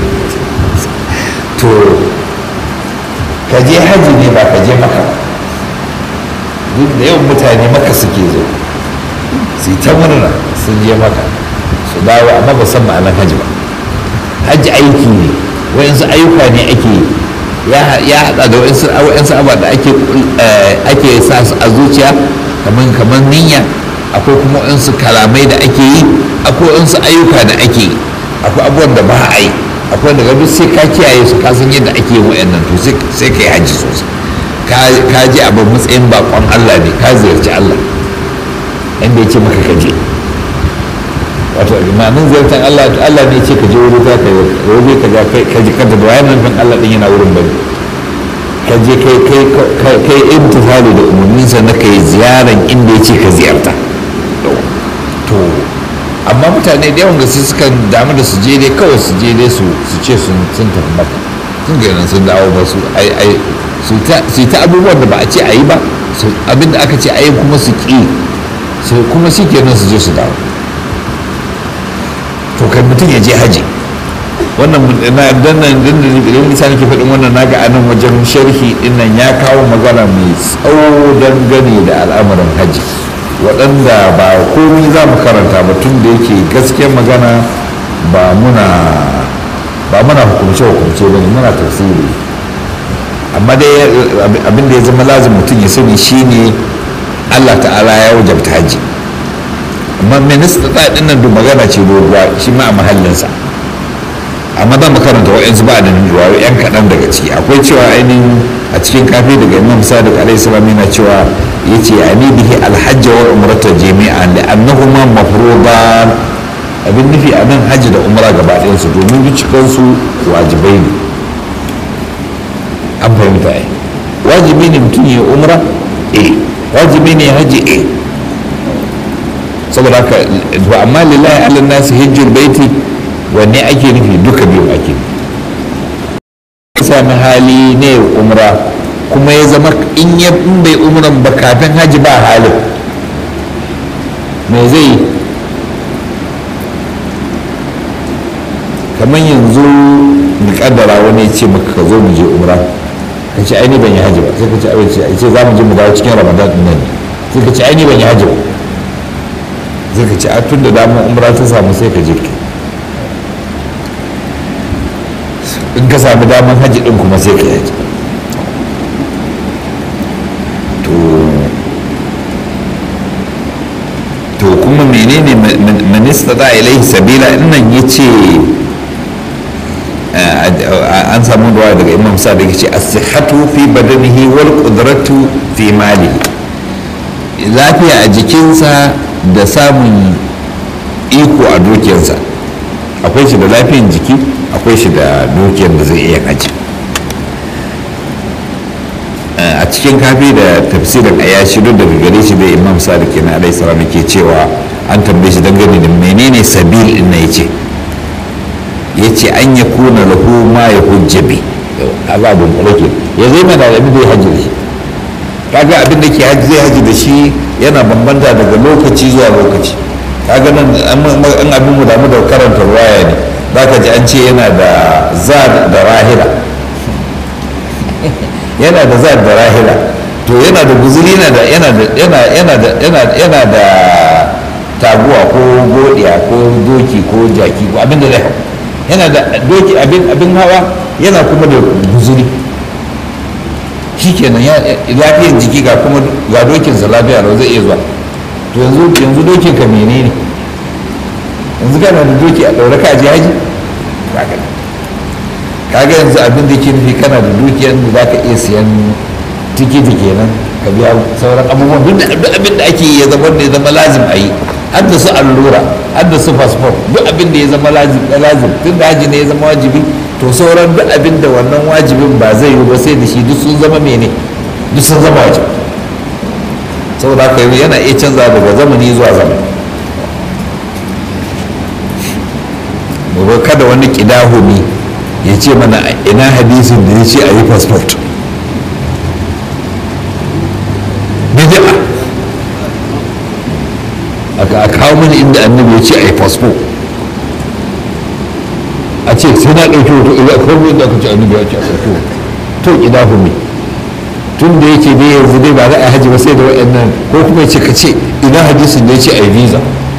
to ka je haji ne ba ka je maka duk da yawan mutane maka suke zo su yi ta murna sun je maka su dawo amma ba san ma'anar haji ba hajji aiki ne wayansu ayyuka ne ake ya haɗa da wayansu abubuwa da ake sa su a zuciya kamar kamar niyya akwai kuma wayansu kalamai da ake yi akwai wayansu ayyuka da ake yi akwai abubuwan da ba a yi akwai daga duk sai ka kiyaye su ka san yadda ake yin wayannan to sai ka yi hajji sosai ka je a matsayin bakon Allah ne ka ziyarci Allah inda ya ce maka ka je wato imanin ziyartar Allah Allah ne ce ka je wuri za ka yi wuri ka kai ka ji kanta da wayan nufin Allah din yana wurin bane ka je kai kai kai imtihali da umarninsa na kai ziyaran inda ya ce ka ziyarta to amma mutane da yawan gaske suka damu da su je dai kawai su je dai su ce sun sun tafi maka sun ga nan sun dawo ba su ai ai su ta abubuwan da ba a ce a yi ba abinda aka ce a yi kuma su ƙi kuma shi kenan su je su dawo to kai mutum ya je haji wannan na dan nan dan da idan nisa nake faɗin wannan naga a nan wajen sharhi din nan ya kawo magana mai tsawo dangane da al'amuran haji waɗanda ba komai za mu karanta ba tun da yake gaskiyar magana ba muna ba muna hukumce hukumce ba ne muna tafsiri amma dai abin da ya zama lazim mutum ya sani shine Allah ta'ala ya wajabta haji amma minista ɗin nan magana ce doguwa shi ma a mahallinsa amma za mu karanta wa'yansu ba da ruwa yan kaɗan daga ciki akwai cewa ainihin a cikin kafi daga imam sadiq alaihi salam yana cewa ya ce a ni bihi alhajja wal umrata jami'an da annahuma mafruḍan abin nufi a nan hajji da umra gaba ɗayansu domin cikansu wajibai ne an fahimta ai wajibi ne mutum ya umra eh wajibi ne hajji eh saboda haka to amma lillahi ala nasi hijjul baiti wanne ake nufi duka biyu ake sami hali ne umra kuma ya zama in ya in bai umran ba kafin haji ba halin me zai kamar yanzu mu kaddara wani ce maka ka zo mu je umra ka ce ai ni ban yi haji ba sai ka ce ai ce za mu je mu dawo cikin ramadan din nan sai ka ce ai ni ban yi haji ba zai ka ce a tun da damar umra ta samu sai ka je in ka sami damar hajji din kuma sai ka yaji to kuma menene minista da ilaihi sabila nan ya ce an samu da daga imam sa da ya ce asihatu fi badanihi wal qudratu fi malihi lafiya a jikinsa da samun iko a dukiyarsa akwai shi da lafiyan jiki akwai shi da dukiyar da zai iya haji a cikin kafi da tafsirin a yashi duk daga gare shi da imam sadiq na alai salam ke cewa an tambaye shi dangane da menene sabil din na yace yace an ya kuna lahu ma ya hujjabi azabun kulake ya zai mana da abin da ya haji da shi kaga abin da ke haji zai haji da shi yana bambanta daga lokaci zuwa lokaci kaga nan an abin mu damu da karanta ruwaya ne zaka ji an ce yana da zad da rahila yana da zad da rahila to yana da guzuri yana da yana da yana yana da yana yana da taguwa ko godiya ko doki ko jaki ko abin da zai hau yana da doki abin abin hawa yana kuma da guzuri shikenan ya lafiyar jiki ga kuma ga dokinsa lafiya lau zai iya zuwa to yanzu yanzu dokin ka menene yanzu kana da doki a ɗaure ka je haji kaga yanzu abin da ke nufi kana da dukiyar da za ka iya siyan tikiti kenan ka biya sauran abubuwan duk abin da ake yi ya zama da ya zama lazim a yi har da su allura har da su fasfo duk abin da ya zama lazim tun da haji ne ya zama wajibi to sauran duk abin da wannan wajibin ba zai yi ba sai da shi duk sun zama mene duk sun zama wajibi saboda haka yana iya canza daga zamani zuwa zamani kada wani kidahumi ya ce mana ina hadisin da ya ce a yi fasfot bid'a aka kawo mana inda annabi ya ce a yi fasfo a ce sai na ɗauki hoto ila kawai da aka ce annabi ya ce a ɗauki hoto to kidahumi tun da yake dai yanzu dai ba za a haji ba sai da waɗannan ko kuma ya ce ka ce ina hadisin da ya ce a yi visa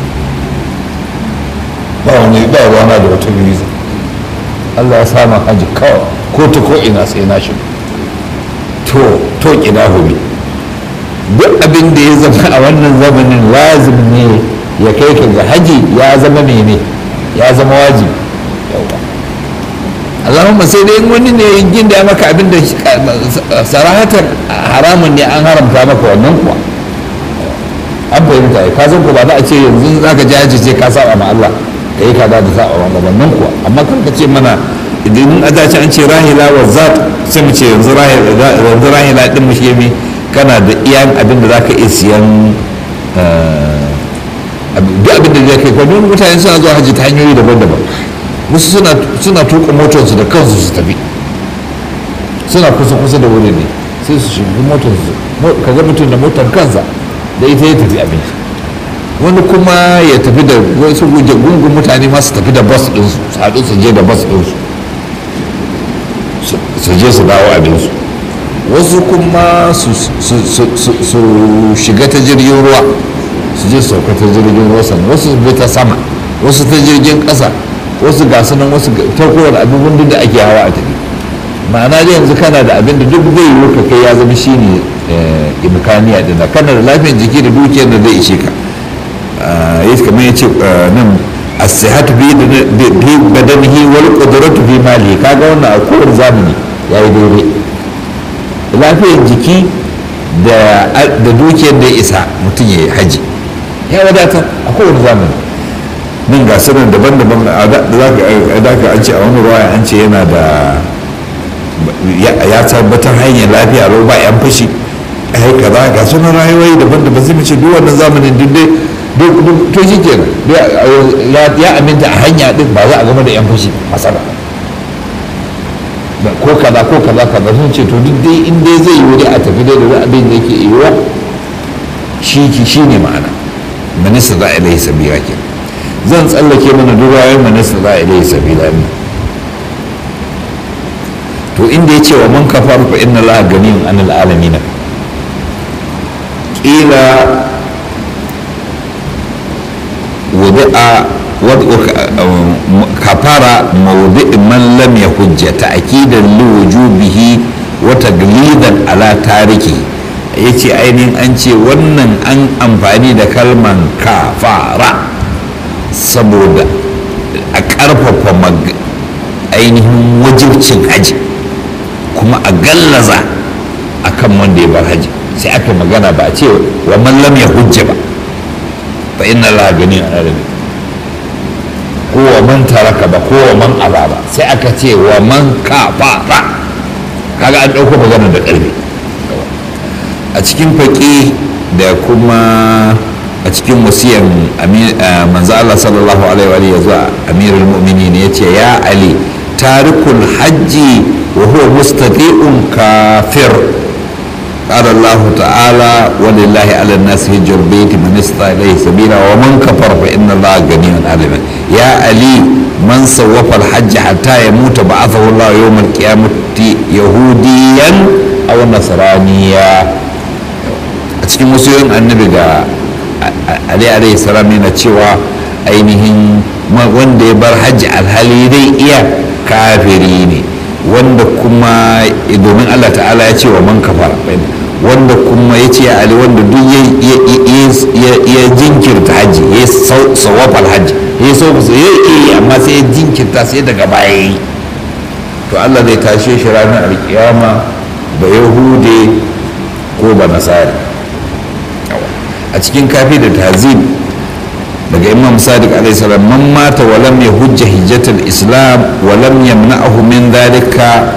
ba wani ba rana da wata visa Allah ya samu haji kawai ko ta ko ina sai na shi to to kina hobi duk abin da ya zama a wannan zamanin lazim ne ya kai ka ga haji ya zama mene ya zama wajibi Allahumma sai dai wani ne yin da maka abin da sarahatar haramun ne an haramta maka wannan kuwa an fahimta ka san ko ba za a ce yanzu za ka jaji ce ka saba ma Allah ka yi kaza da saba ma wannan kuwa amma kan ka ce mana idan a dace an ce rahila wa zat sai mu ce yanzu rahila din mu shi mi kana da iyan abin da za ka iya siyan duk abin da zai kai kwadon mutane suna zuwa hajji ta hanyoyi daban-daban wasu suna tuka motarsu da kansu su tafi suna kusa-kusa da wurin ne sai su shiga motarsu ka ga mutum da motar kansa da ita ya tafi abinci wani kuma ya tafi da wasu gungun mutane masu tafi da bas ɗinsu su haɗu su je da bas ɗinsu su je su dawo abinsu wasu kuma su shiga ta jirgin ruwa su je su sauka ta jirgin ruwa sannan wasu su bi ta sama wasu ta jirgin ƙasa wasu ga nan wasu ta kowane abubuwan duk da ake hawa a tafi ma'ana da yanzu kana da abin da duk zai yi ka kai ya zama shine imkaniya din da kana da lafiyar jiki da dukiyar da zai ishe ka yi kamar ya ce nan as-sihhatu bi badanihi wal qudratu fi mali kaga wannan a kowane zamani yayi daidai lafiyar jiki da da dukiyar da ya isa mutum ya yi haji ya wadata a kowane zamani nan ga sanar daban-daban da ka an ce a wani ruwa an ce yana da ya tabbatar hanyar lafiya lau ba yan fashi ai kaza ga sunan rayuwai daban-daban zai mace duk wannan zamanin duk dai duk to shi kenan ya aminta a hanya din ba za a gama da yan fashi masana ko kaza ko kaza kaza sun ce to duk dai in dai zai yi wuri a tafi dai da abin da yake yiwuwa shi shi ne ma'ana manisa za a ilai sabira ke zan tsallake mana duk rayuwar manisa za a ilai sabira ne to inda ya ce wa man kafar fa inna allaha ganiyun anil alamin kila wudi'a kafara mawdi'i man lam yahujja ta'kidan li wujubihi wa taglidan ala tariki yace ainihin an ce wannan an amfani da kalman kafara saboda a ƙarfafa ainihin wajibcin haji kuma a gallaza a kan wanda ya bar haji sai aka magana ba a ce wa man lam ya hujja ba fa inna Allah gani a arabi ko wa man taraka ba ko wa man aba ba sai aka ce wa man kafara kaga an ɗauko magana da ƙarfi a cikin faƙi da kuma a cikin wasiyan manzo Allah sallallahu alaihi wa zuwa amirul mu'minin ya ce ya ali tarikul hajji وهو مستطيع كافر قال الله تعالى ولله على الناس هج البيت من استطاع اليه سبيلا ومن كفر فان الله غني عن يا علي من سوف الحج حتى يموت بعثه الله يوم القيامه يهوديا او نصرانيا a cikin wasu yin annabi da ali alaihi salam yana cewa ainihin wanda ya bar hajji alhali dai iya kafiri ne wanda kuma domin Allah ta'ala ya ce wa man kafara wanda kuma ya ce ali wanda duk ya jinkirta hajji ya yi sawafal hajji ya yi sauƙi ya yi amma sai ya jinkirta sai daga baya yi to allah zai tashe shi ranar alkiyama ba yahude ko ba nasari a cikin kafi da tazib daga imam sadiq alaihi salam man mata wa lam yahujja hijjatul islam wa lam yamna'ahu min dhalika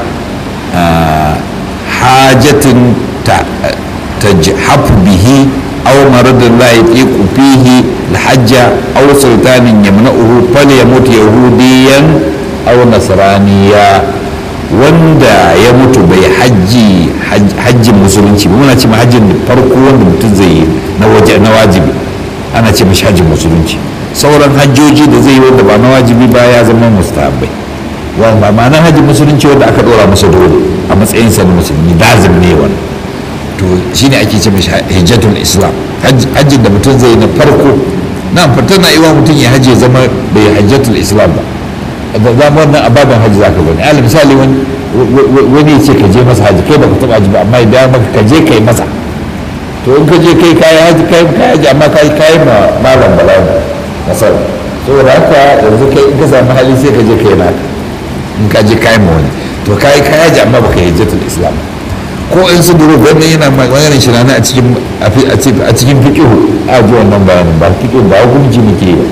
hajatin tajhafu bihi aw maradun la yatiqu fihi alhajja aw sultanin yamna'uhu falyamut yahudiyan aw nasraniya wanda ya mutu bai hajji hajjin musulunci muna ce hajjin farko wanda mutum zai yi na wajibi ana ce mashi hajjin musulunci sauran hajjoji da zai yi wanda ba na wajibi ba ya zama mustahabbai ba ma'anar hajjin musulunci wanda aka dora masa dole a matsayin sa na musulmi lazim ne wani to shine ake ce mashi hijjatul islam hajjin da mutum zai yi na farko na fatan na iwa mutum ya hajji ya zama bai hajjatul islam ba da za mu wannan ababen hajji za ka gani alal misali wani ya ce ka je masa hajji kai baka taba hajji ba amma idan maka ka je kai masa to in ka je kai kayi hajji kai kayi hajji amma kai kayi ma malam bala'i masar saboda haka yanzu kai in ka samu hali sai ka je kai naka in ka je kayi ma wani to kayi kayi hajji amma baka yi hajjatul islam ko in su duru wannan yana maganin shi a cikin a cikin fiqihu a ji wannan bayanin ba fiqihu ba hukunci muke yi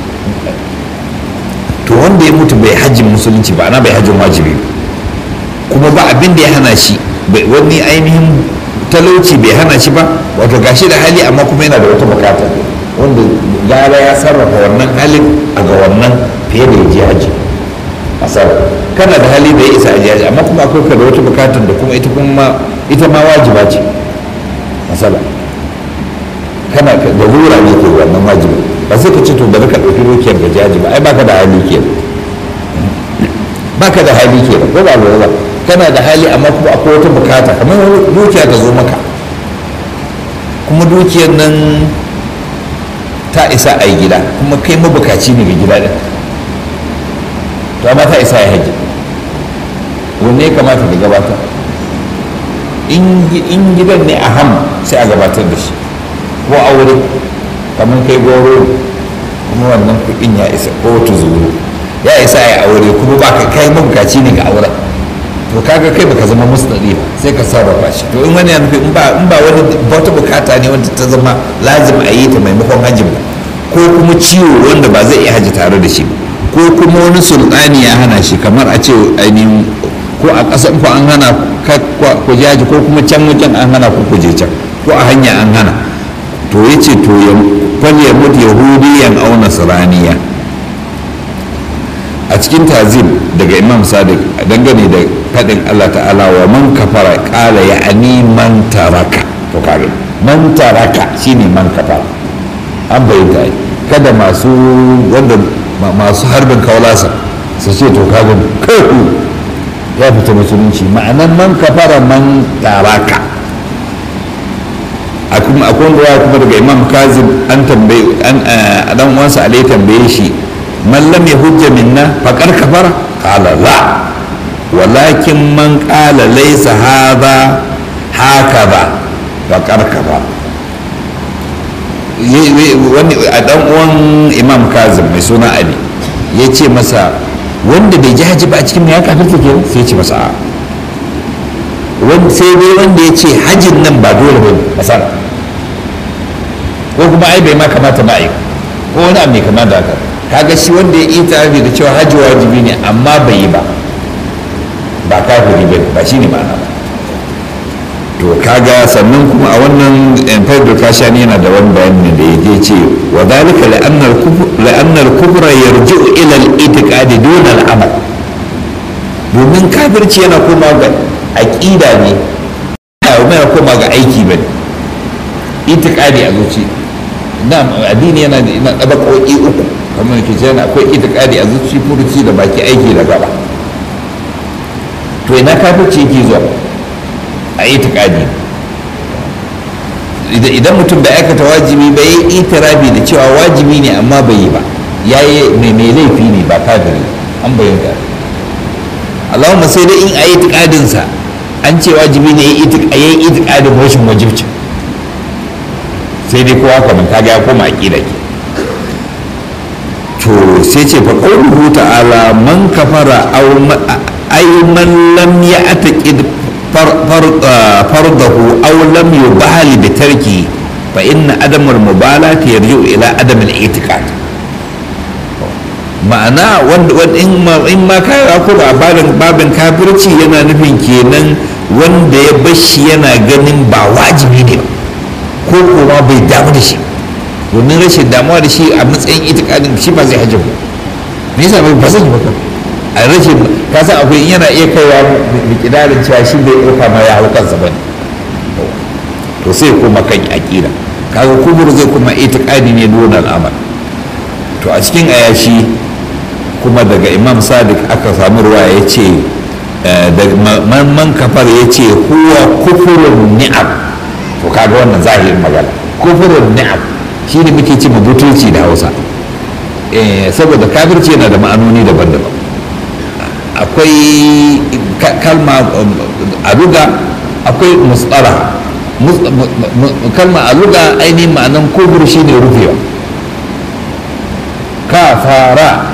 to wanda ya mutu bai hajjin musulunci ba ana bai hajjin wajibi kuma ba abin da ya hana shi wani ainihin talauci bai hana shi ba wato gashi da hali amma kuma yana da wata bukata wanda gara ya sarrafa wannan halin a ga wannan fiye da ya je hajji asar kana da hali da ya isa aji hajji amma kuma akwai ka da wata bukatar da kuma ita kuma ita ma wajiba ce masala kana da rura ne ke wannan wajibi ba sai ka ce to bari ka ɗauki dukiyar ga jaji ba ai baka da hali ke baka da hali ke ko ba lura ba kana da hali amma kuma akwai wata bukata kamar dukiya ta zo maka kuma dukiyar nan ta isa a yi gida kuma kai mabukaci ne ga gida ɗin to amma ta isa ya haji wanne ya kamata ka gabatar in gidan ne a ham sai a gabatar da shi ko aure kamar kai goro kuma wannan kuɗin ya isa ko tuzuru ya isa ya aure kuma ba ka kai mabukaci ne ga auren to kaga kai baka zama musnadi ba sai ka sarrafa shi to in wani nufi in ba in ba wani wata bukata ne wanda ta zama lazim a yi ta maimakon hajji ba ko kuma ciwo wanda ba zai iya hajji tare da shi ba ko kuma wani sultani ya hana shi kamar a ce ainihin ko a ƙasar ku an hana ku jaji ko kuma can wajen an hana ku kuje can ko a hanya an hana to ya ce to ya falle mutu yahudiyan au nasraniya a cikin tazim daga imam sadiq dangane da faɗin allah ta'ala wa man kafara ƙala ya ani man taraka to kare man taraka shine man kafara an bayyanta ai kada masu wanda masu harbin kaulasa su ce to kaga kai ya fita musulunci ma'anan man kafara man taraka akwai wanda ya kuma daga imam kazim an tambaye an dan uwansa alai tambaye shi man lam yahujja minna faqad kafara qala la walakin man qala laysa hadha hakaza faqad kafara wani a dan uwan imam kazim mai suna ali ya ce masa wanda bai ji haji ba a cikin ya kafirta ke sai ya ce masa a sai dai wanda ya ce hajin nan ba dole ba masana ko kuma ai bai ma kamata ba ai ko wani abu mai kama da haka kaga shi wanda ya yi tarafi da cewa hajji wajibi ne amma bai yi ba ba kafiri ba ba shine ma'ana ba to kaga sannan kuma a wannan faidul kashani yana da wani bayani da ya ce wa dalika la'annar kufra yarji'u ila al-i'tiqadi dun al-amal domin kafirci yana koma ga aqida ne ba yana koma ga aiki bane itiqadi a zuci na addini yana da ina ɗabaƙoƙi uku kamar ke ce yana akwai itiqadi a zuci furuci da baki aiki da gaba to ina kafirci yake zuwa a itiqadi idan mutum bai aikata wajibi ba yi itirabi da cewa wajibi ne amma bai yi ba ya yi mai mai laifi ne ba kafiri an bayyana allahumma sai dai in a yi tikadinsa an ce wajibi ne ya yi itikadin rashin wajibci sai dai kowa kamar kaga ya koma aƙida ke to sai ce fa qawluhu ta'ala man kafara aw ay man lam ya'taqid fardahu aw lam yubali bi tarki fa inna adam al mubalati yarji'u ila adam al i'tiqad ma'ana wanda in ma in ma ka ko ba babin babin kafirci yana nufin kenan wanda ya bashi yana ganin ba wajibi ne ko kuma bai damu da shi domin rashin damuwa da shi a matsayin itikadin shi ba zai hajji ba me yasa ba zai yi ba a rashin ka san akwai yana iya kaiwa mikidarin cewa shi bai ɗauka ma ya hau kansa ba ne to sai kuma kan aƙida kaga kubur zai kuma itikadi ne dole al'amal to a cikin ayashi kuma daga imam sadiq aka samu ruwa ya ce man kafar ya ce huwa kufurun ni'am to kaga wannan zahirin magana kufurun ni'am shi ne muke ce butulci da hausa saboda kafirci yana da ma'anoni daban-daban akwai kalma a luga akwai mustsara kalma a luga ainihin ma'anan kubur shi ne rufewa kafara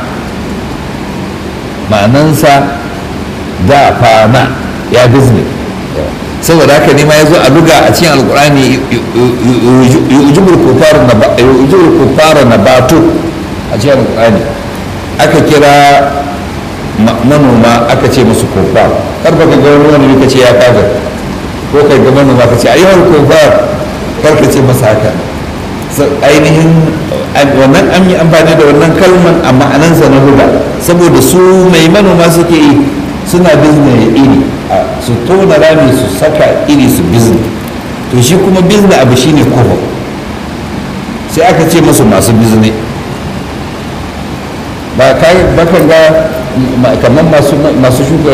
ma'anansa da fana ya bizne saboda haka ne ma ya zo a luga a cikin alkurani yujibul kufara na batu a cikin alkurani aka kira manoma aka ce musu kufar karfa ka ga wani wani ka ce ya kaga ko kai ga manoma ka ce ayyuhal kufar karka ce masa haka ainihin wannan an yi amfani da wannan kalman a ma'anansa na luga saboda su mai manoma suke yi suna bizne iri su tona rami su saka iri su bizne to shi kuma bizne abu shine kofa sai aka ce masu masu bizne ba kai bakan ga kamar masu shuka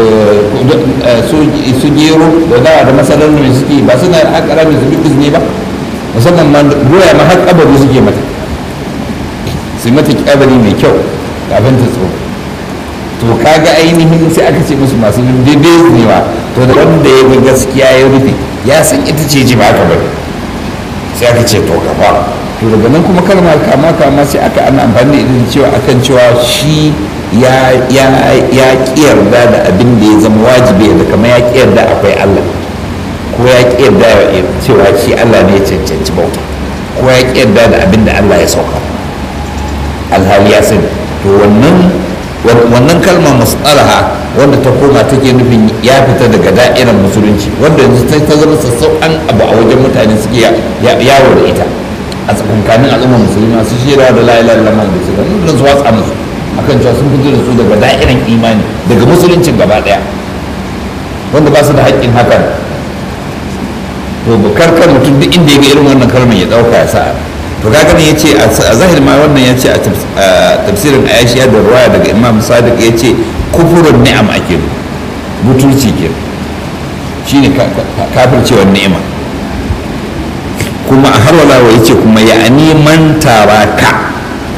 su gero da dawa da masarar mai suke ba suna haƙa rami su bizne ba musamman ma doya ma har kabari suke mata su mata kabari mai kyau kafin ta tsoro to kaga ainihin sai aka ce musu masu bebewa to da wanda ya ga gaskiya ya rufe ya san ita ce ji ba ka bari sai aka ce to gaba to daga nan kuma kalma kama kama sai aka ana amfani da ita cewa akan cewa shi ya ya ya kiyarda da abin da ya zama wajibi da kamar ya kiyarda akwai Allah ko ya kiyarda cewa shi Allah ne ya cancanci bauta ko ya kiyarda da abin da Allah ya sauka alhali ya sani to wannan wannan kalma musalaha wanda ta koma take nufin ya fita daga da'irar musulunci wanda yanzu ta zama sassauƙan abu a wajen mutane suke yawo da ita a tsakankanin al'ummar musulmi masu shirawa da la'ilar lamar da su da su watsa musu akan cewa sun fito da su daga da'irar imani daga musuluncin gaba ɗaya wanda ba su da haƙƙin hakan to bukar kan mutum duk inda ya ga irin wannan kalmar ya ɗauka ya sa'a to kaga ne yace a zahir ma wannan yace a tafsirin ayashiya da ruwaya daga imam sadiq yace kufurun ni'am ake butulci ke shine kafircewar ni'ima kuma a har wala yace kuma ya ani man taraka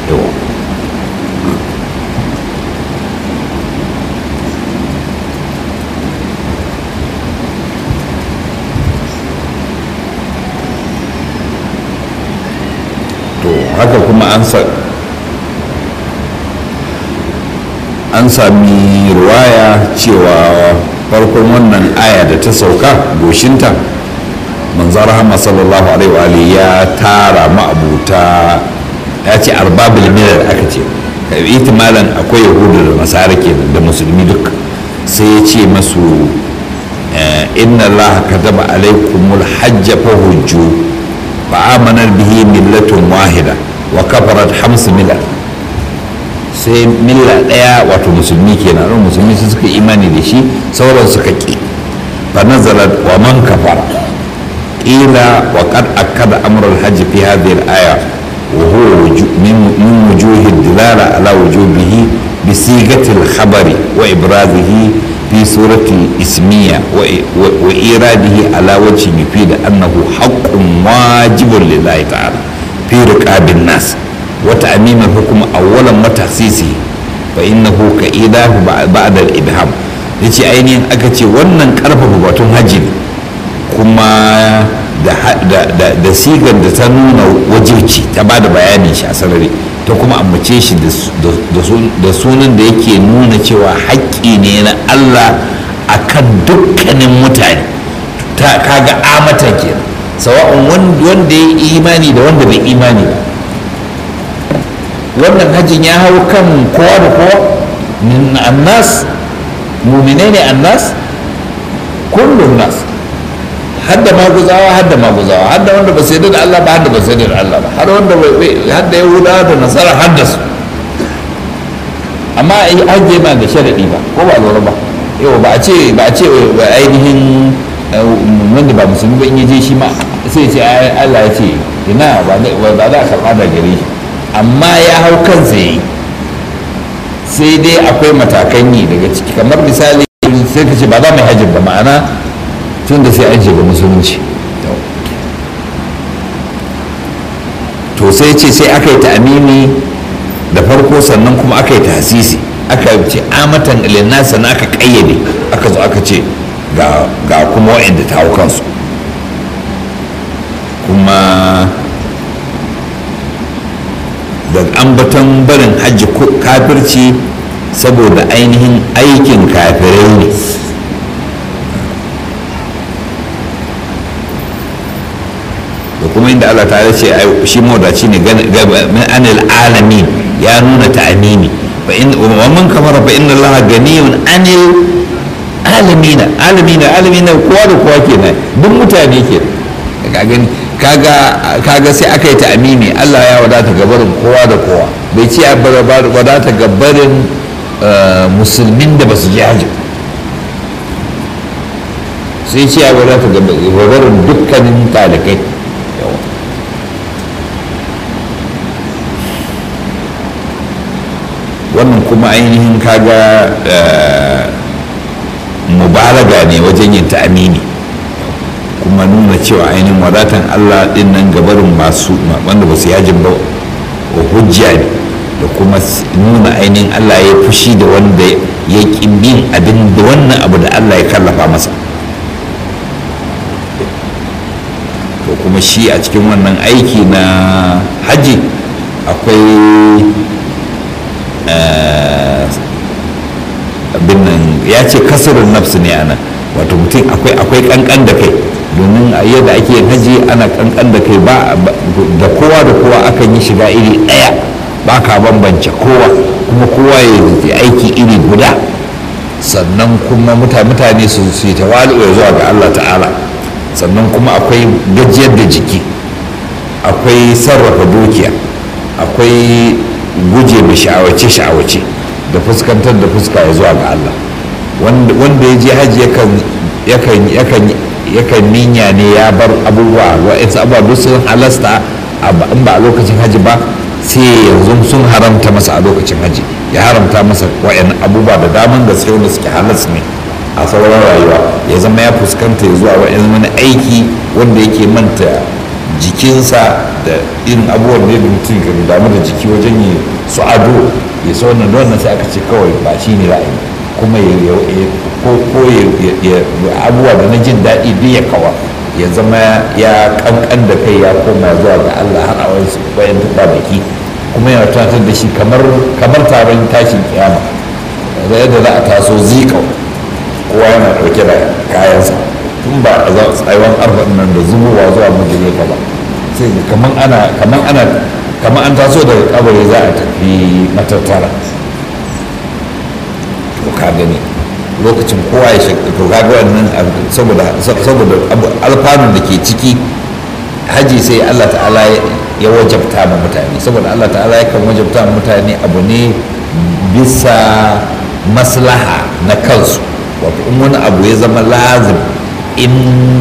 haka kuma an an sami ruwaya cewa farkon wannan aya da ta sauka goshinta manzo rahama sallallahu alaihi wa ya tara ma'abuta ya ce arbabul milal aka ce itimalan akwai yahudu da nasara kenan da musulmi duk sai ya ce masu inna allaha kataba alaikumul hajja fa hujju فآمن به ملة واحدة وكفرت خمس ملل sai milla ɗaya wato musulmi kenan ran musulmi su suka imani da shi sauran suka ƙi fa nazalat wa man kafara qila wa qad akkada amr al hajj fi hadhihi al aya wa huwa min wujuhi dilala ala wujubihi bi sigati al khabari wa ibrazihi في سورة الإسمية وإيراده على وجه يفيد أنه حق واجب لله تعالى في رقاب الناس وتأميم الحكم أولا وتخصيصه فإنه كإيداه بعد الإبهام ya ce ainihin aka ce wannan karfafa batun hajji ne kuma da sigar da ta nuna wajibci ta ba da bayanin shi a sarari ta kuma ambace shi da sunan da yake nuna cewa haƙƙi ne na allah akan dukkanin mutane ta kaga amatan kenan sawa'un wanda ya yi imani da wanda bai imani ba wannan hajjin ya hau kan kowa da kowa annas muminai ne annas kullum nas hadda maguzawa hadda maguzawa hadda wanda ba sai da Allah ba hadda ba sai da Allah ba har wanda hadda yahudawa da nasara hadda su amma ai hajje ma da sharadi ba ko ba lura ba yau ba a ce ba a ce ainihin wanda ba musulmi ba in yaje shi ma sai ce Allah ya ce ina ba za a karɓa da gare shi amma ya hau kansa yi sai dai akwai matakan yi daga ciki kamar misali sai ka ce ba za mu hajji ba ma'ana tun da sai an ba musulunci to sai ce sai aka yi ta'amimi da farko sannan kuma aka yi tasisi aka ce amatan ilinna sannan aka kayyade aka zo aka ce ga kuma wa'anda ta hau kansu kuma da ambaton barin hajji kafirci saboda ainihin aikin kafirai ne da kuma inda Allah ta ce shi mawadaci ne anil alamin ya nuna ta'amimi fa in wa man kafara fa inna Allah ganiyun anil alamina alamina alamina kowa da kowa kenan duk mutane ke ka gani kaga kaga sai aka yi ta'amimi Allah ya wadata gabarin kowa da kowa bai ce ya wadata gabarin musulmin da ba su je hajji sai ce ya wadata gabarin dukkanin talikai wannan kuma ainihin kaga mubalaga ne wajen yin ta'amini kuma nuna cewa ainihin wadatan allah din nan gabarin masu wanda ba su yajin ba hujja ne da kuma nuna ainihin allah ya fushi da wanda ya bin abin da wannan abu da allah ya kallafa masa to kuma shi a cikin wannan aiki na hajji akwai abin nan ya ce kasarin nafsu ne ana wato mutum akwai akwai kankan da kai domin a yadda ake yin haji ana kankan da kai ba da kowa da kowa akan yi shiga iri ɗaya ba ka bambance kowa kuma kowa ya aiki iri guda sannan kuma mutane su yi tawalu ya zuwa ga Allah ta'ala sannan kuma akwai gajiyar da jiki akwai sarrafa dukiya akwai guje mai sha'awace-sha'awace da fuskantar da fuska ya zuwa ga Allah wanda ya je hajji yakan ninya ne ya bar abubuwa wa'insu abubuwa duk sun halasta in ba a lokacin hajji ba sai yanzu sun haramta masa a lokacin hajji ya haramta masa wa'in abubuwa da daman gaske wanda suke halas ne a sauran rayuwa ya zama ya fuskanta ya zuwa wa'in wani aiki wanda yake manta jikinsa da irin abubuwan da yadda mutum kan damu da jiki wajen yi su ado ya sa wannan da wannan sai aka ce kawai ba shi ne ra'ayi kuma ya ko ya abubuwa da na jin daɗi duk ya kawa ya zama ya kankan da kai ya koma zuwa ga Allah har a wasu bayan tuba baki kuma yana tunatar da shi kamar taron tashin kiyama da yadda za a taso zikau kowa yana ɗauke da kayansa tun ba a tsayuwan arfan nan da zubowa zuwa mujime ka ba sai kaman ana kaman ana kaman an taso daga kabari za a tafi matattara to ka gani lokacin kowa ya shakka to ka ga wannan saboda saboda alfanun da ke ciki haji sai Allah ta'ala ya wajabta ma mutane saboda Allah ta'ala ya kan wajabta ma mutane abu ne bisa maslaha na kansu wato in wani abu ya zama lazim in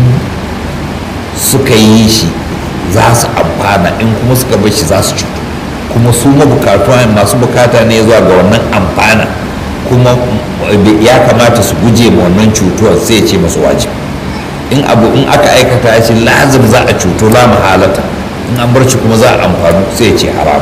suka yi shi za su amfana in kuma suka bar shi za su cutu kuma su mabukatu masu bukata ne zuwa ga wannan amfana kuma ya kamata su guje ma wannan cutuwar sai ce masu wajibi in abu in aka aikata shi lazim za a cuto la mahalata in an bar shi kuma za a amfanu sai ce haram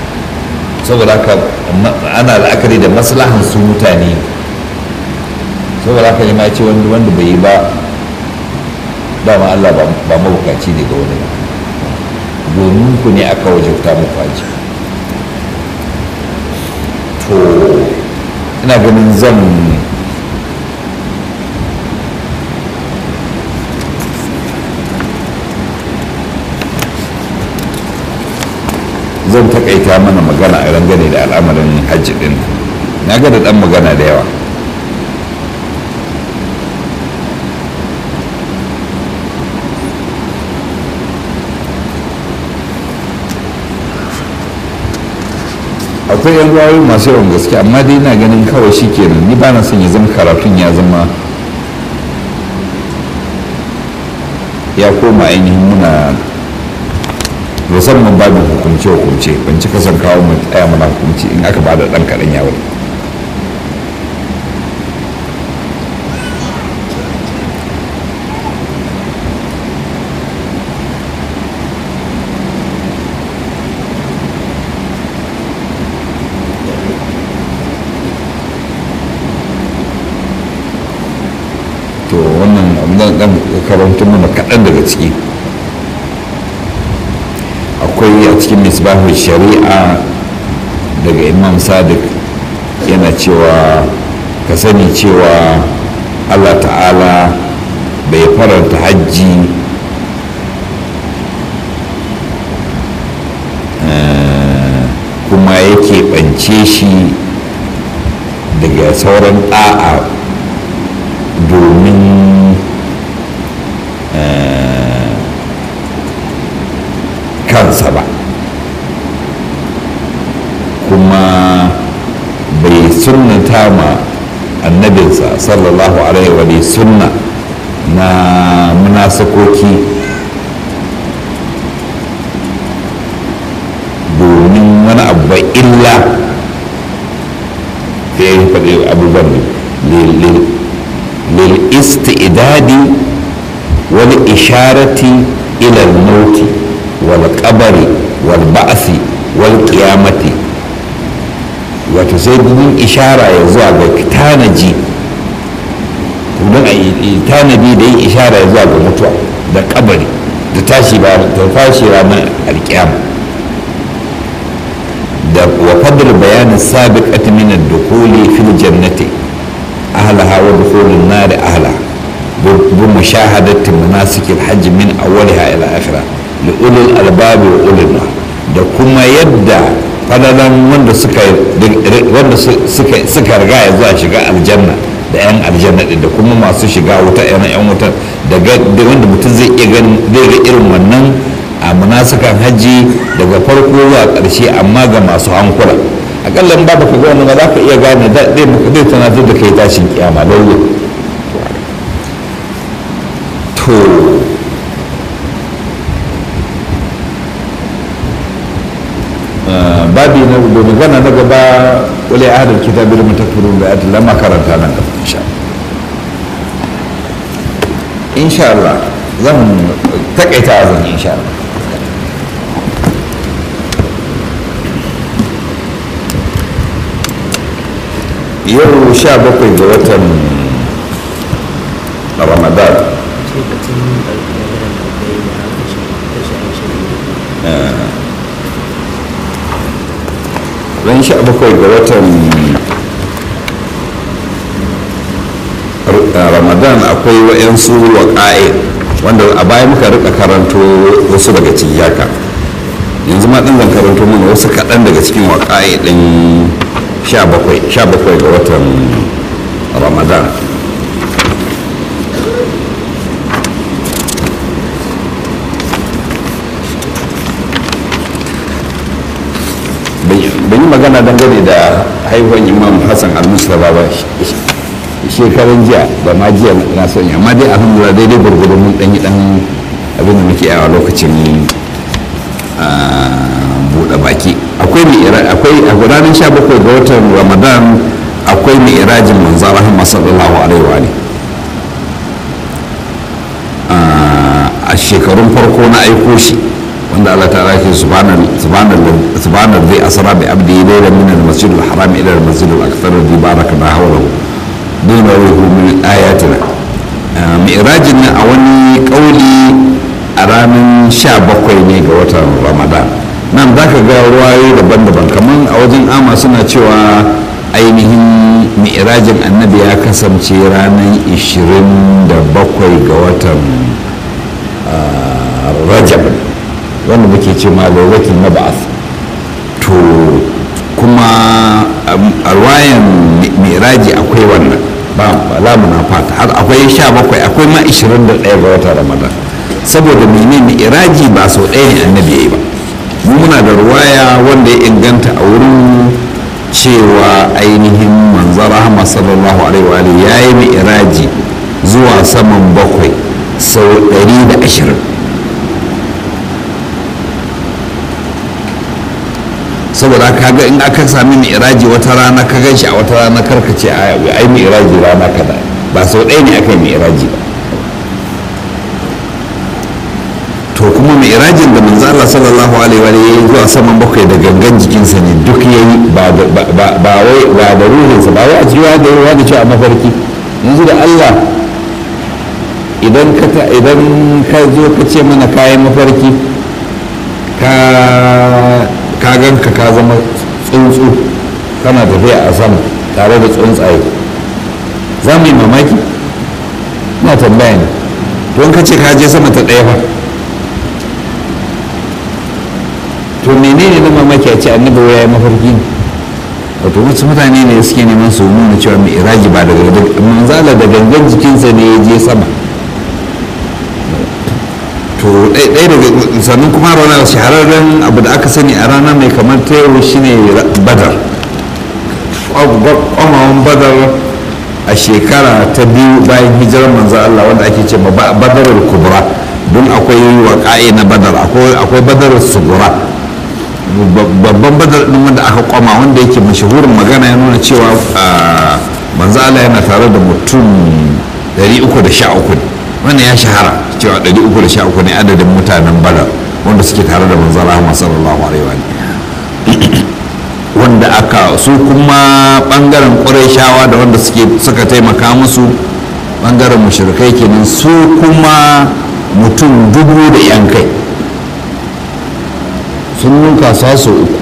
saboda haka ana la'akari da maslahan su mutane saboda haka ne ma ce wanda bai yi ba dama Allah ba mabukaci ne ga wani domin ku ne aka wajabta muku haji to ina ganin zan zan takaita mana magana a rangane da al'amarin hajji din na ga da dan magana da yawa akwai yan ruwayoyi masu yawan gaske amma dai na ganin kawai shi kenan ni ba na son ya zama karatun ya zama ya koma ainihin muna musamman babin hukumce hukumce ban cika son kawo mu tsaya mana hukumci in aka bada dan kaɗan yawon to wannan dan karantun mana kaɗan daga ciki akwai a cikin misbahul shari'a daga imam sadiq yana cewa ka sani cewa allah ta'ala bai faranta hajji kuma yake ɓance shi daga sauran ɗa'a domin kansa ba kuma bai sunnata ma annabinsa sallallahu alaihi wa sunna na munasakoki domin wani abu ba illa ya yi faɗi abubuwan lil istidadi wal isharati ila al-mauti والقبر والبعث والقيامة wato sai dubin ishara ya zuwa ga tanaji don a tanadi da yin ishara ya zuwa ga mutuwa da kabari da tashi ba da tashi ranar alkiyama da wa fadl bayanin sabiqat min ad-dukhuli fil jannati ahlaha wa dukhulun nar ahlaha bi mushahadati manasikil hajj min awwaliha ila akhirah li'ulul albabi wa ulul da kuma yadda fadalan wanda suka wanda suka suka riga ya zuwa shiga aljanna da yan aljanna da kuma masu shiga wuta yan yan wuta da wanda mutum zai iya ganin zai ga irin wannan a munasukan hajji daga farko zuwa ƙarshe amma ga masu hankula akalla in ba ka ga wannan ba za ka iya gane zai zai tunatar da kai tashin kiyama lauye to babi na domin gana na gaba wale a hadar kita bi da mutakfirin da yadda lama karanta nan gaba insha insha Allah zan takaita a zan insha Allah yau sha bakwai ga watan ramadan ran sha bakwai ga watan ramadan akwai wa'yansu waƙa'i wanda a baya muka rika karanto wasu daga ciki haka yanzu ma ɗin zan karanto mana wasu kaɗan daga cikin waƙa'i ɗin sha bakwai ga watan ramadan ban yi magana dangane da haihuwan imam hassan al-mustapha ba shekaran jiya ba ma jiya na sanya amma dai alhamdulillah daidai gwargwado mun ɗanyi ɗan abin da muke yawa lokacin buɗe baki akwai mai akwai a ranar sha bakwai ga watan ramadan akwai mai irajin manzo rahama sallallahu alaihi wa a shekarun farko na aiko shi wanda Allah ta rake subhanar zai asara bi abdi layla min al-masjid al-haram ila al-masjid al-akthar alladhi barakna hawlahu dinarihu min ayatina mi'rajin nan a wani kauli a ranar sha bakwai ne ga watan ramadan nan za ka ga ruwayoyi daban-daban kamar a wajen ama suna cewa ainihin mi'rajin annabi ya kasance ranar 27 ga watan rajab wanda muke ce ma lailatul mab'ath to kuma a ruwayan mi'raji akwai wannan ba lamuna fata har akwai 17 akwai ma 21 ga watan ramadan saboda menene iraji ba sau ɗaya ne annabi ya yi ba mu muna da ruwaya wanda ya inganta a wurin cewa ainihin manzan rahama sallallahu alaihi wa ya yi mai iraji zuwa saman bakwai sau ɗari da ashirin saboda kaga in aka sami mai iraji wata rana ka gan shi a wata rana karkace ai mai iraji rana kada ba sau ɗaya ne aka yi mai iraji ba to kuma mai irajin da manzo Allah sallallahu alaihi wa alihi zuwa saman bakwai da gangan jikinsa ne duk yayi ba ba wai ba da ruhinsa ba wai a cikin da ruwa da cewa mafarki yanzu da Allah idan ka idan ka zo ka ce mana kayan mafarki ka ka ganka ka zama tsuntsu kana tafiya a sama tare da tsuntsaye za mu yi mamaki na tambaya ne don ka ce ka je sama ta ɗaya fa to menene na mamaki a ce annabi ya yi mafarki ne wato wasu mutane ne suke neman su nuna cewa mai iraji ba daga manzala da gangan jikinsa ne ya je sama to ɗaya daga sannan kuma rana shahararren abu da aka sani a rana mai kamar ta yau shine badar kwamawan badar a shekara ta biyu bayan hijirar manzo Allah wanda ake ce badarul kubra don akwai waƙa'i na badar akwai badar sugura babban badar din wanda aka kwama wanda yake mashahurin magana ya nuna cewa manzo Allah yana tare da mutum 313 wannan ya shahara cewa 313 ne adadin mutanen badar wanda suke tare da manzo Allah sallallahu alaihi wa wanda aka su kuma bangaren ƙurayshawa da wanda suke suka taimaka musu bangaren mushrikai kenan su kuma mutum dubu da yan kai sun nunka su uku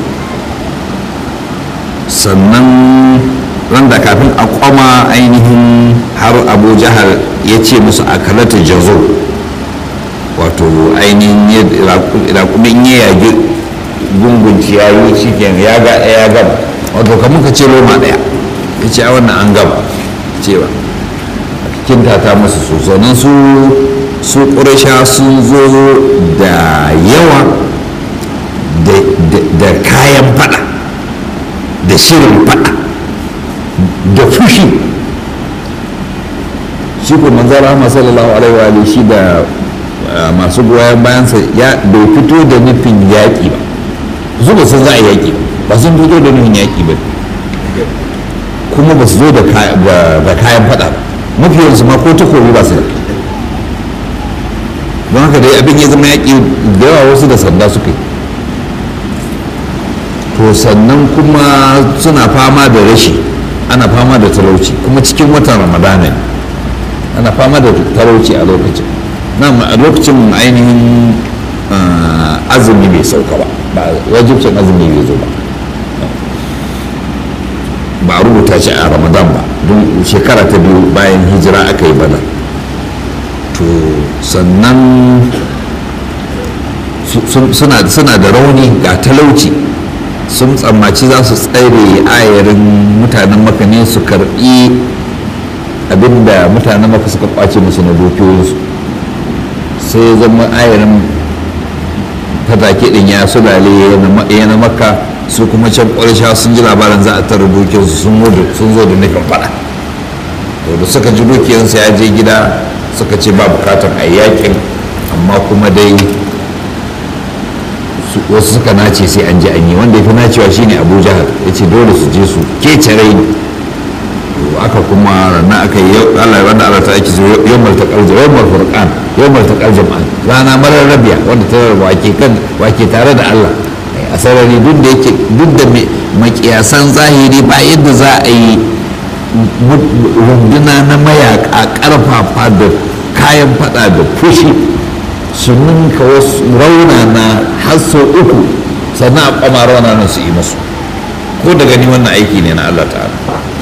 sannan randa kafin a kwama ainihin har abu jihar ya ce musu a kalata jazo wato ainihin rakumin ya yagi gungun ciyayi shi ya ga ya gaba wato kamar ka ce roma daya ya ce a wannan an gaba cewa kintata musu su sannan su su ƙurasha sun zo da yawa da kayan fada da shirin fada da fushi shi ko manzara rahama sallallahu alaihi wa shi da masu goyon bayansa ya bai fito da nufin yaƙi ba su ba sun za a yaƙi ba sun fito da nufin yaƙi ba kuma ba su zo da kayan fada ba mafiyansu ma ko takobi ba su da don haka dai abin ya zama yaƙi da yawa wasu da sanda suka yi to sannan kuma suna fama da rashi ana fama da talauci kuma cikin watan ramadana ne ana fama da talauci a lokacin na a lokacin ainihin azumi bai sauka ba ba wajibcin azumi bai zo ba ba a rubuta shi a ramadan ba don shekara ta biyu bayan hijira aka yi bana to sannan suna da rauni ga talauci sun tsammaci za su tsare ayarin mutanen maka ne su karbi abinda mutanen maka suka kwace musu na dukiyoyinsu sai ya zama ayarin fatake din ya sulale ya na maka su kuma can ƙwarisha sun ji labarin za a tara dukiyarsu sun zo da nufin fada to da suka ji dukiyarsu ya je gida suka ce ba bukatar a yakin amma kuma dai wasu suka nace sai an ji an yi wanda ya fi nacewa shine abu jahar ya ce dole su je su kece rai aka kuma rana aka yi Allah wanda Allah ta ake zuwa yawmal taqal yawmal furqan yawmal taqal jam'an rana marar rabiya wanda ta rarraba wake kan wake tare da Allah a sarari duk da yake duk da makiyasan zahiri ba yadda za a yi runduna na mayaka karfafa da kayan fada da fushi su ninka wasu raunana har sau uku sannan a kwama raunanan su yi masu ko da gani wannan aiki ne na Allah ta'ala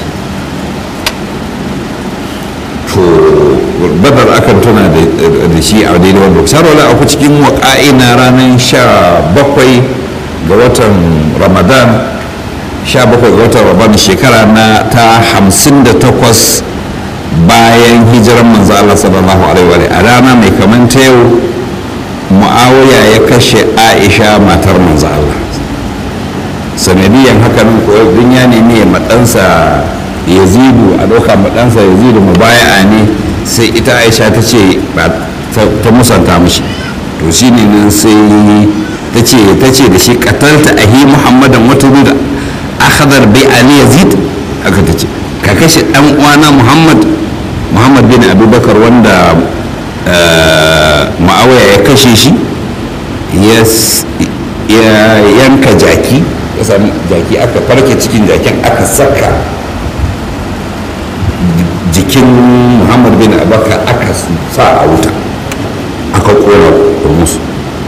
to badar akan tuna da shi a daidai wanda sarwala aku cikin waƙa'i na ranar sha bakwai ga watan ramadan sha bakwai ga watan ramadan shekara na ta hamsin da takwas bayan hijiran manzo Allah sallallahu alaihi wa a rana mai kaman ta yau mu'awiya ya kashe aisha matar manzo Allah sanadiyan haka nan ko ya nemi ya maɗansa yazidu a ɗauka maɗansa yazidu mubaya'a ne sai ita aisha ta ce ta musanta mashi to shi ne nan sai ta ce ta ce da shi katalta ahi muhammadan wata da akhadar bai ali yazid aka ta ce ka kashe ɗan uwana muhammad muhammad bin abubakar wanda ma'awaya ya kashe shi ya yanka jaki ya sami jaki aka farke cikin jakin aka saka jikin muhammad bin abubakar aka sa a wuta aka kora musu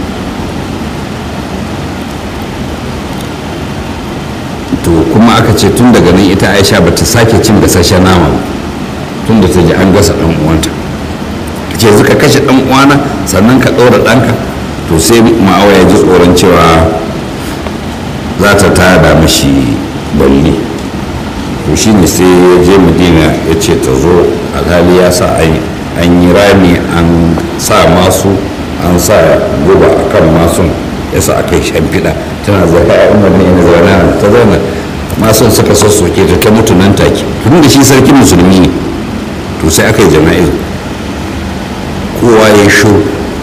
to kuma aka ce tun daga nan ita aisha ba ta sake cin gasashen nama ba tun da ta ji an gasa dan uwanta ce suka kashe dan uwana sannan ka ɗora ɗanka to sai ma'awa ya ji tsoron cewa za ta tada mashi balli to shi ne sai ya je madina ya ce ta zo alhali ya sa an yi rami an sa masu an sa guba a kan masun ya sa aka yi shamfiɗa tana zaka a umar ne na zaune ta zauna masun suka sassoke ta ta mutu nan take tun da shi sarkin musulmi ne to sai aka yi jana'iz kowa ya sho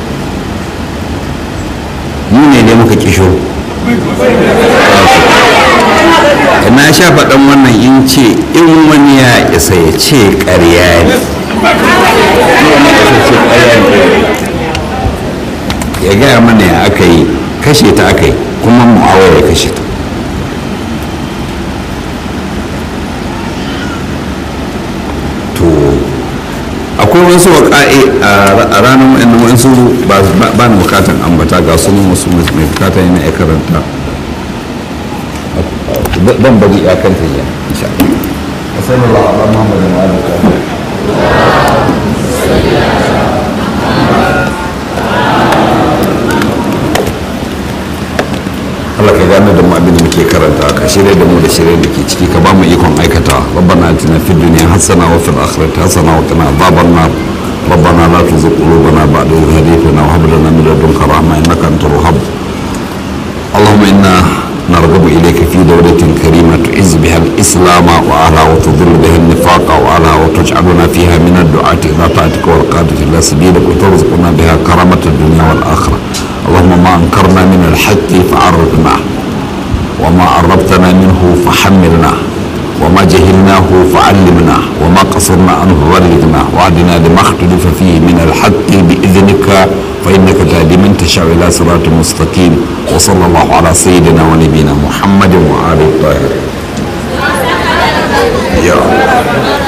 mu ne ne muka ki sho na sha faɗan wannan in ce in wani ya isa ya ce ƙarya ne ya gaya mana ya aka yi kashe ta aka yi kuma mu'awar ya kashe ta to akwai wasu waƙa'i a ranar wa'annan wa'ansu ba na bukatan ambata ga sunan wasu mai bukata yana ya karanta dan bari ya kanta ya insha Allah sallallahu alaihi Muhammad wa alihi Allah ka gane da mu abin da muke karanta ka shirye da mu da shirye da ke ciki ka ba mu ikon aikata rabbana atina fid dunya hasana wa fil akhirati hasana wa qina adhaban nar ربنا لا تزغ قلوبنا بعد إذ هديتنا وهب لنا من لدنك رحمة إنك أنت الوهاب اللهم إنا نرغب إليك في دولة كريمة تعز بها الإسلام وأهلها وتذل بها النفاق وأهلها وتجعلنا فيها من الدعاة إلى طاعتك والقادة إلى سبيلك وترزقنا بها كرامة الدنيا والآخرة اللهم ما أنكرنا من الحق فعرفنا وما عرفتنا منه فحملنا وما جهلناه فعلمنا وما قصرنا عنه بلغنا وعدنا لما اختلف فيه من الحق بإذنك فإنك تهدي من تشاء إلى صراط مستقيم وصلى الله على سيدنا ونبينا محمد وآله الطاهرين يا الله